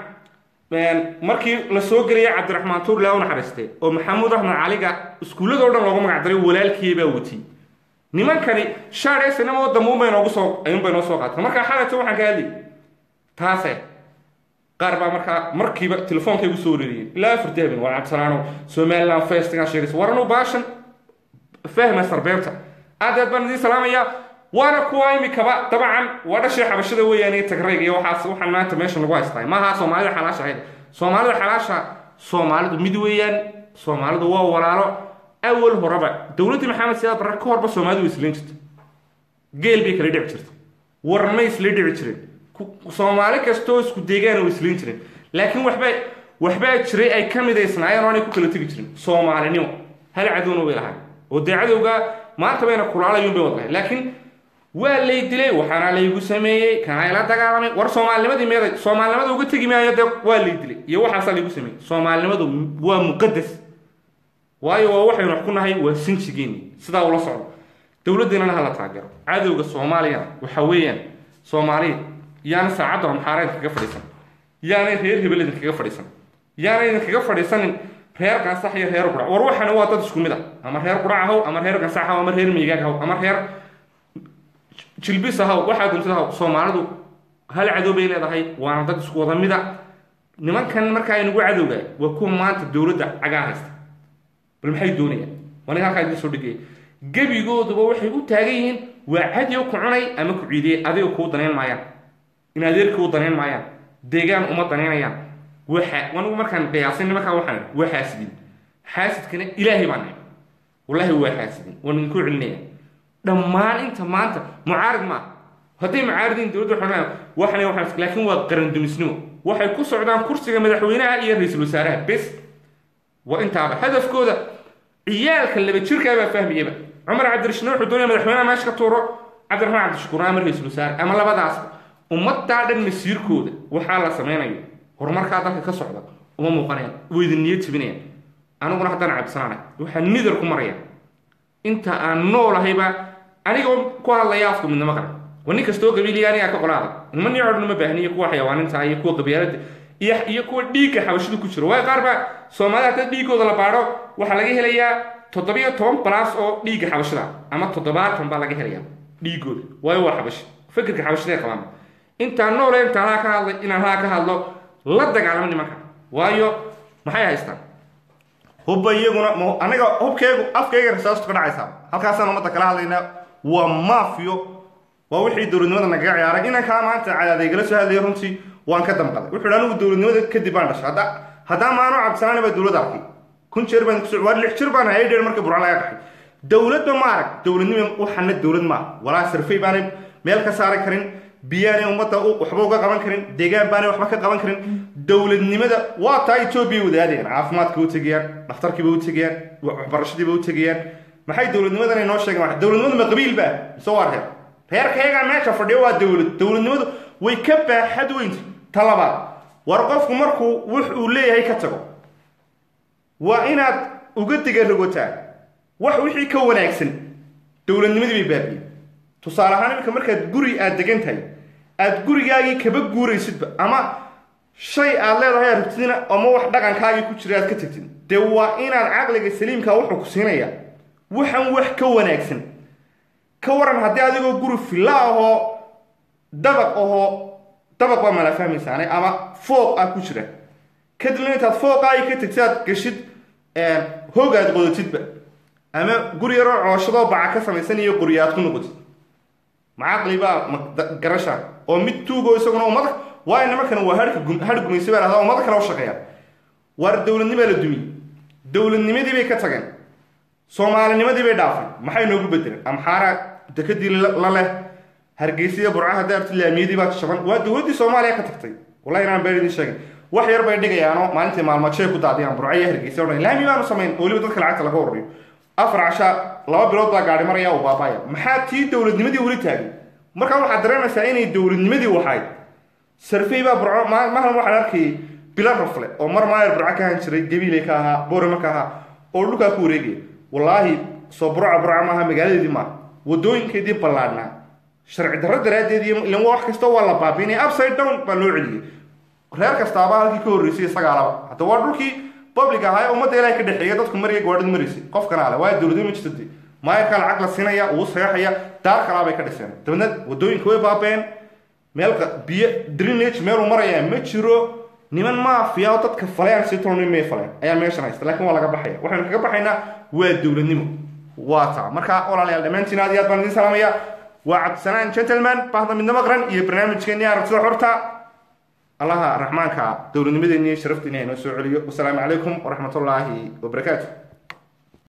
markii la soo gelaya cabdiraxmaan tuur laa u naxariistay oo maxamuud axmed caliga iskuullada o dhan loogu magac daray walaalkii baa watiyey nimankani shaar snm oo dambe unbay noogu soo ayuunbay noo soo qaatay markaa xalayto waxaan ka hadlayay taase qaar baa markaa markiiba telefoonka igu soo wareeriyeen ilaa afar dahabin waa cabdisalaano somaliland festigan sheegaysa waranu baashan fahma sarbeebta aad aad baan idiin salaamayaa waana kuwa imikaba dabcan waa dhashii xabashada weeyaan iyo tagrayga iyo waxaas waxaan maanta meesha lagu haystaa maaha soomaalida xalaasha ahayd soomaalida xalaasha soomaalidu mid weeyaan soomaalidu waa walaalo awal horeba dowladdii maxamed siyaad barre ka horba soomaalidu way islayn jirta geel bay kala dhici jirta warmay isla dhici jireen soomaali kastoo isku deegaana way islayn jireen laakiin waxba waxbaa jiray ay ka midaysnaayeen oo aanay ku kala tegi jirin soomaalinimo hal cadowna way lahayn oo dee cadowga maanta bayna kulaalayuun bay wadlahay laakiin waa lay dilay waxaana laygu sameeyey kanaa la dagaalamay war soomaalinimadii meeday soomaalinimada uga tegi maayo dee waa lay dilay iyo waxaasaa laygu sameeyey soomaalinimadu waa muqadas waayo waa waxaynu wax ku nahay waa sinjigeeni sidaa ula socdo dowladdeennana hala taageero cadowga soomaaliyana waxa weeyaan soomaaliya yaana saacadda amxaara idinkaga fadhiisan yaanay reer hebel idinkaga fadhiisan yaana idinkaga fadhiisanin reer gansax iyo reer qurac war waxani waa dad isku mid ah ama reer qurac ahaw ama reer gansax ahaw ama reer miigaag ahaw ama reer jilbis ahaw waxaa duntid ahaw soomaalidu hal cadow bay leedahay waana dad isku wada mida nimankan markaa inagu cadowga waa kuwa maanta dowladda cagaa haysta bal maxay doonayaan waa nin halkaa idin soo dhigaya gebigooduba waxay u taagan yihiin waa cadow ku cunay ama ku ciidiyey adiga kuu danayn maayaan in adeerkii u danayn maayaan deegaan uma danaynayaan waxa anigu markaan qiyaasin nimankaa waxaan idhi waa xaasidin xaasidkana ilaahay baan nahay wallaahi waa xaasidin waan idinku celinaya dhammaan inta maanta mucaarid maaha hadday mucaaridin dowladda xunaa waxana waxaan laakiin waa qarandumisnimo waxay ku socdaan kursiga madaxweynaha iyo ra-iisul wasaaraha bes waa intaaba hadafkooda ciyaalka laba jirkaa baa fahmayaba cumar cabdirashid wuxuu doonaya madaxweynaha meesha ka tuuro cabdiraxmaan cabdishakuur ama ra-iisul wasaare ama labadaas ummadaa dhan masiirkooda waxaa la samaynayo horumarkaa dalka ka socda uma muuqanayaan way idin niyad jibinayaan aniguna haddaan cabsanaanay waxaan nidar ku maraya inta aan noolahayba anigoo ku hadlaya afku midnimo qaran waa nin kastoo qabiiliya anigaa ka qolaada ilma nii odhan uma baahniyo kuwa xayawaaninta iyo kuwa qabyaalada iyo iyo kuwa dhiigga xabashida ku jiro waayo qaar baa soomaalida hadda dhiiggooda la baadho waxaa laga helayaa toddobiyo toban balaas oo dhiigga xabashida ama toddobaatan baa laga helayaa dhiiggooda waayo waa xabashi fikirka xabashida ay qabaan intaan noole intaan haa ka hadlay inaan haa ka hadlo la dagaalamo nimanka waayo maxay haystaan hubba iyaguna ma aniga hubkeygu afkayga rasaastu ka dhacaysaa halkaasaan ummadda kala hadlaynaa waa maafiyo waa wixii dowladnimada nagaga ciyaaray inankaa maanta cadaadaygala soo hadlaya runtii waan ka damqaday wuxuu hi anigu dowladnimada kadib baan dhashay hadda haddaa maano cabsanaana baa dowladda arkay kun jeer baan kuso waa lix jir baan hayay dheer marka burca laga qaxay dowladba ma arag dowladnimo waxana dowlad maaha walaa sarfay baanay meel ka saari karin biyaanay ummadda waxba uga qaban karin deegaan baanay waxba ka qaban karin dowladnimada waa taa etoobiya wadaadayaan caafimaadka u tegayaan dhakhtarkiiba u tegayaan waxbarashadiiba u tegayaan maxay dowladnimadan ay noo sheegeen dowladnimadu ma qabiil baa mise waa reer reerkayagaa meesha fadhiyo waa dowlad dowladnimadu way ka baaxad weynta ta labaad war qofku markuu wux uu leeyahay ka tago waa inaad uga digarogotaa wax wixii ka wanaagsan dowladnimadii bay baabiyen tusaale ahaan iminka markaad guri aad degan tahay aad gurigaagii kaba guuraysidba ama shay aad leedahay aragtidina ama wax dhaqankaagii ku jira aad ka tagtid dee waa inaad caqliga saliimkaa wuxuu ku siinaya waxan wax ka wanaagsan ka waran haddii adigoo guri filla ahoo dabaq ahoo dabaq baa mala fahmaysaane ama fooq ah ku jira kadibna intaad fooqaagii ka tagtid aad gashid hoog aad qodatidba ama guri yaroo cooshadoo baca ka samaysan iyo qori aad ku noqotid macaqli baa garasha oo mid tuugo isaguna ummada waayo nimankan waa har gumaysa baa lahdaa ummada kale u shaqeeya waar dowladnimaa la dumiyey dowladnimadii bay ka tageen soomaalinimadii bay dhaafay maxay noogu bedeleen amxaara dekadii la leh hargeysiya burcaha daarti laamiyadii baa shaban waa dowladdii soomaaliya ka tagtay wallahi inaan been idin sheegin wax yar bay dhigayaanoo maalintii maalmadshay ku daadiyaan burca iyo hargeysa odhan laami baanu samayn oo weliba dadka lacagta laga ururiyo afar casha laba bilood baa gaari maraya oo baabaya maxaa tii dowladnimadii weli taagay markaa waxaad dareemaysaa inay dowladnimadii waxayd sarfey baa burco mahalan waxaan arkayay bila rafle oo mar maayer burco ka ahan jiray gabiiley ka ahaa boorama ka ahaa oo dhulkaa ku wareegaya wallaahi soo burca burca maaha magaaladeedii maaha wadooyinkeedii ballaadhnaa sharci darro daraaddeed iyo ilan wax kasta waa la baabiinaya upside down baa loo celiyey reer kastaaba halkii ka horreysay isagaa laba hadda waa dhulkii public ahaa ee ummadda ilahay ka dhexeeya dadku mariya gawaadhid maraysay qofkana ale waayo dowladnimo ma jirto dee maayarkaa lacag la siinaya uu saxeexaya daar kalaa bay ka dhiseen dabeedna wadooyinka way baabeen meel biyo drenage meeluu maraya ma jiro niman maafiya oo dadka falayaan si tolni may faleen ayaa meeshan haysta laakiin waa laga baxaya waxaynu kaga baxaynaa waa dowladnimo waa taa marka walaalayaal dhammaantiin aad iyo aad baan idiin salaamaya waa cabdisanaan gentleman bahda midnimo qaran iyo barnaamijkeennii aragtida xorta allaha raxmaanka dowladnimadeenni iyo sharafteeni ha inoo soo celiyo wasalaamu calaykum waraxmatullaahi wabarakaatu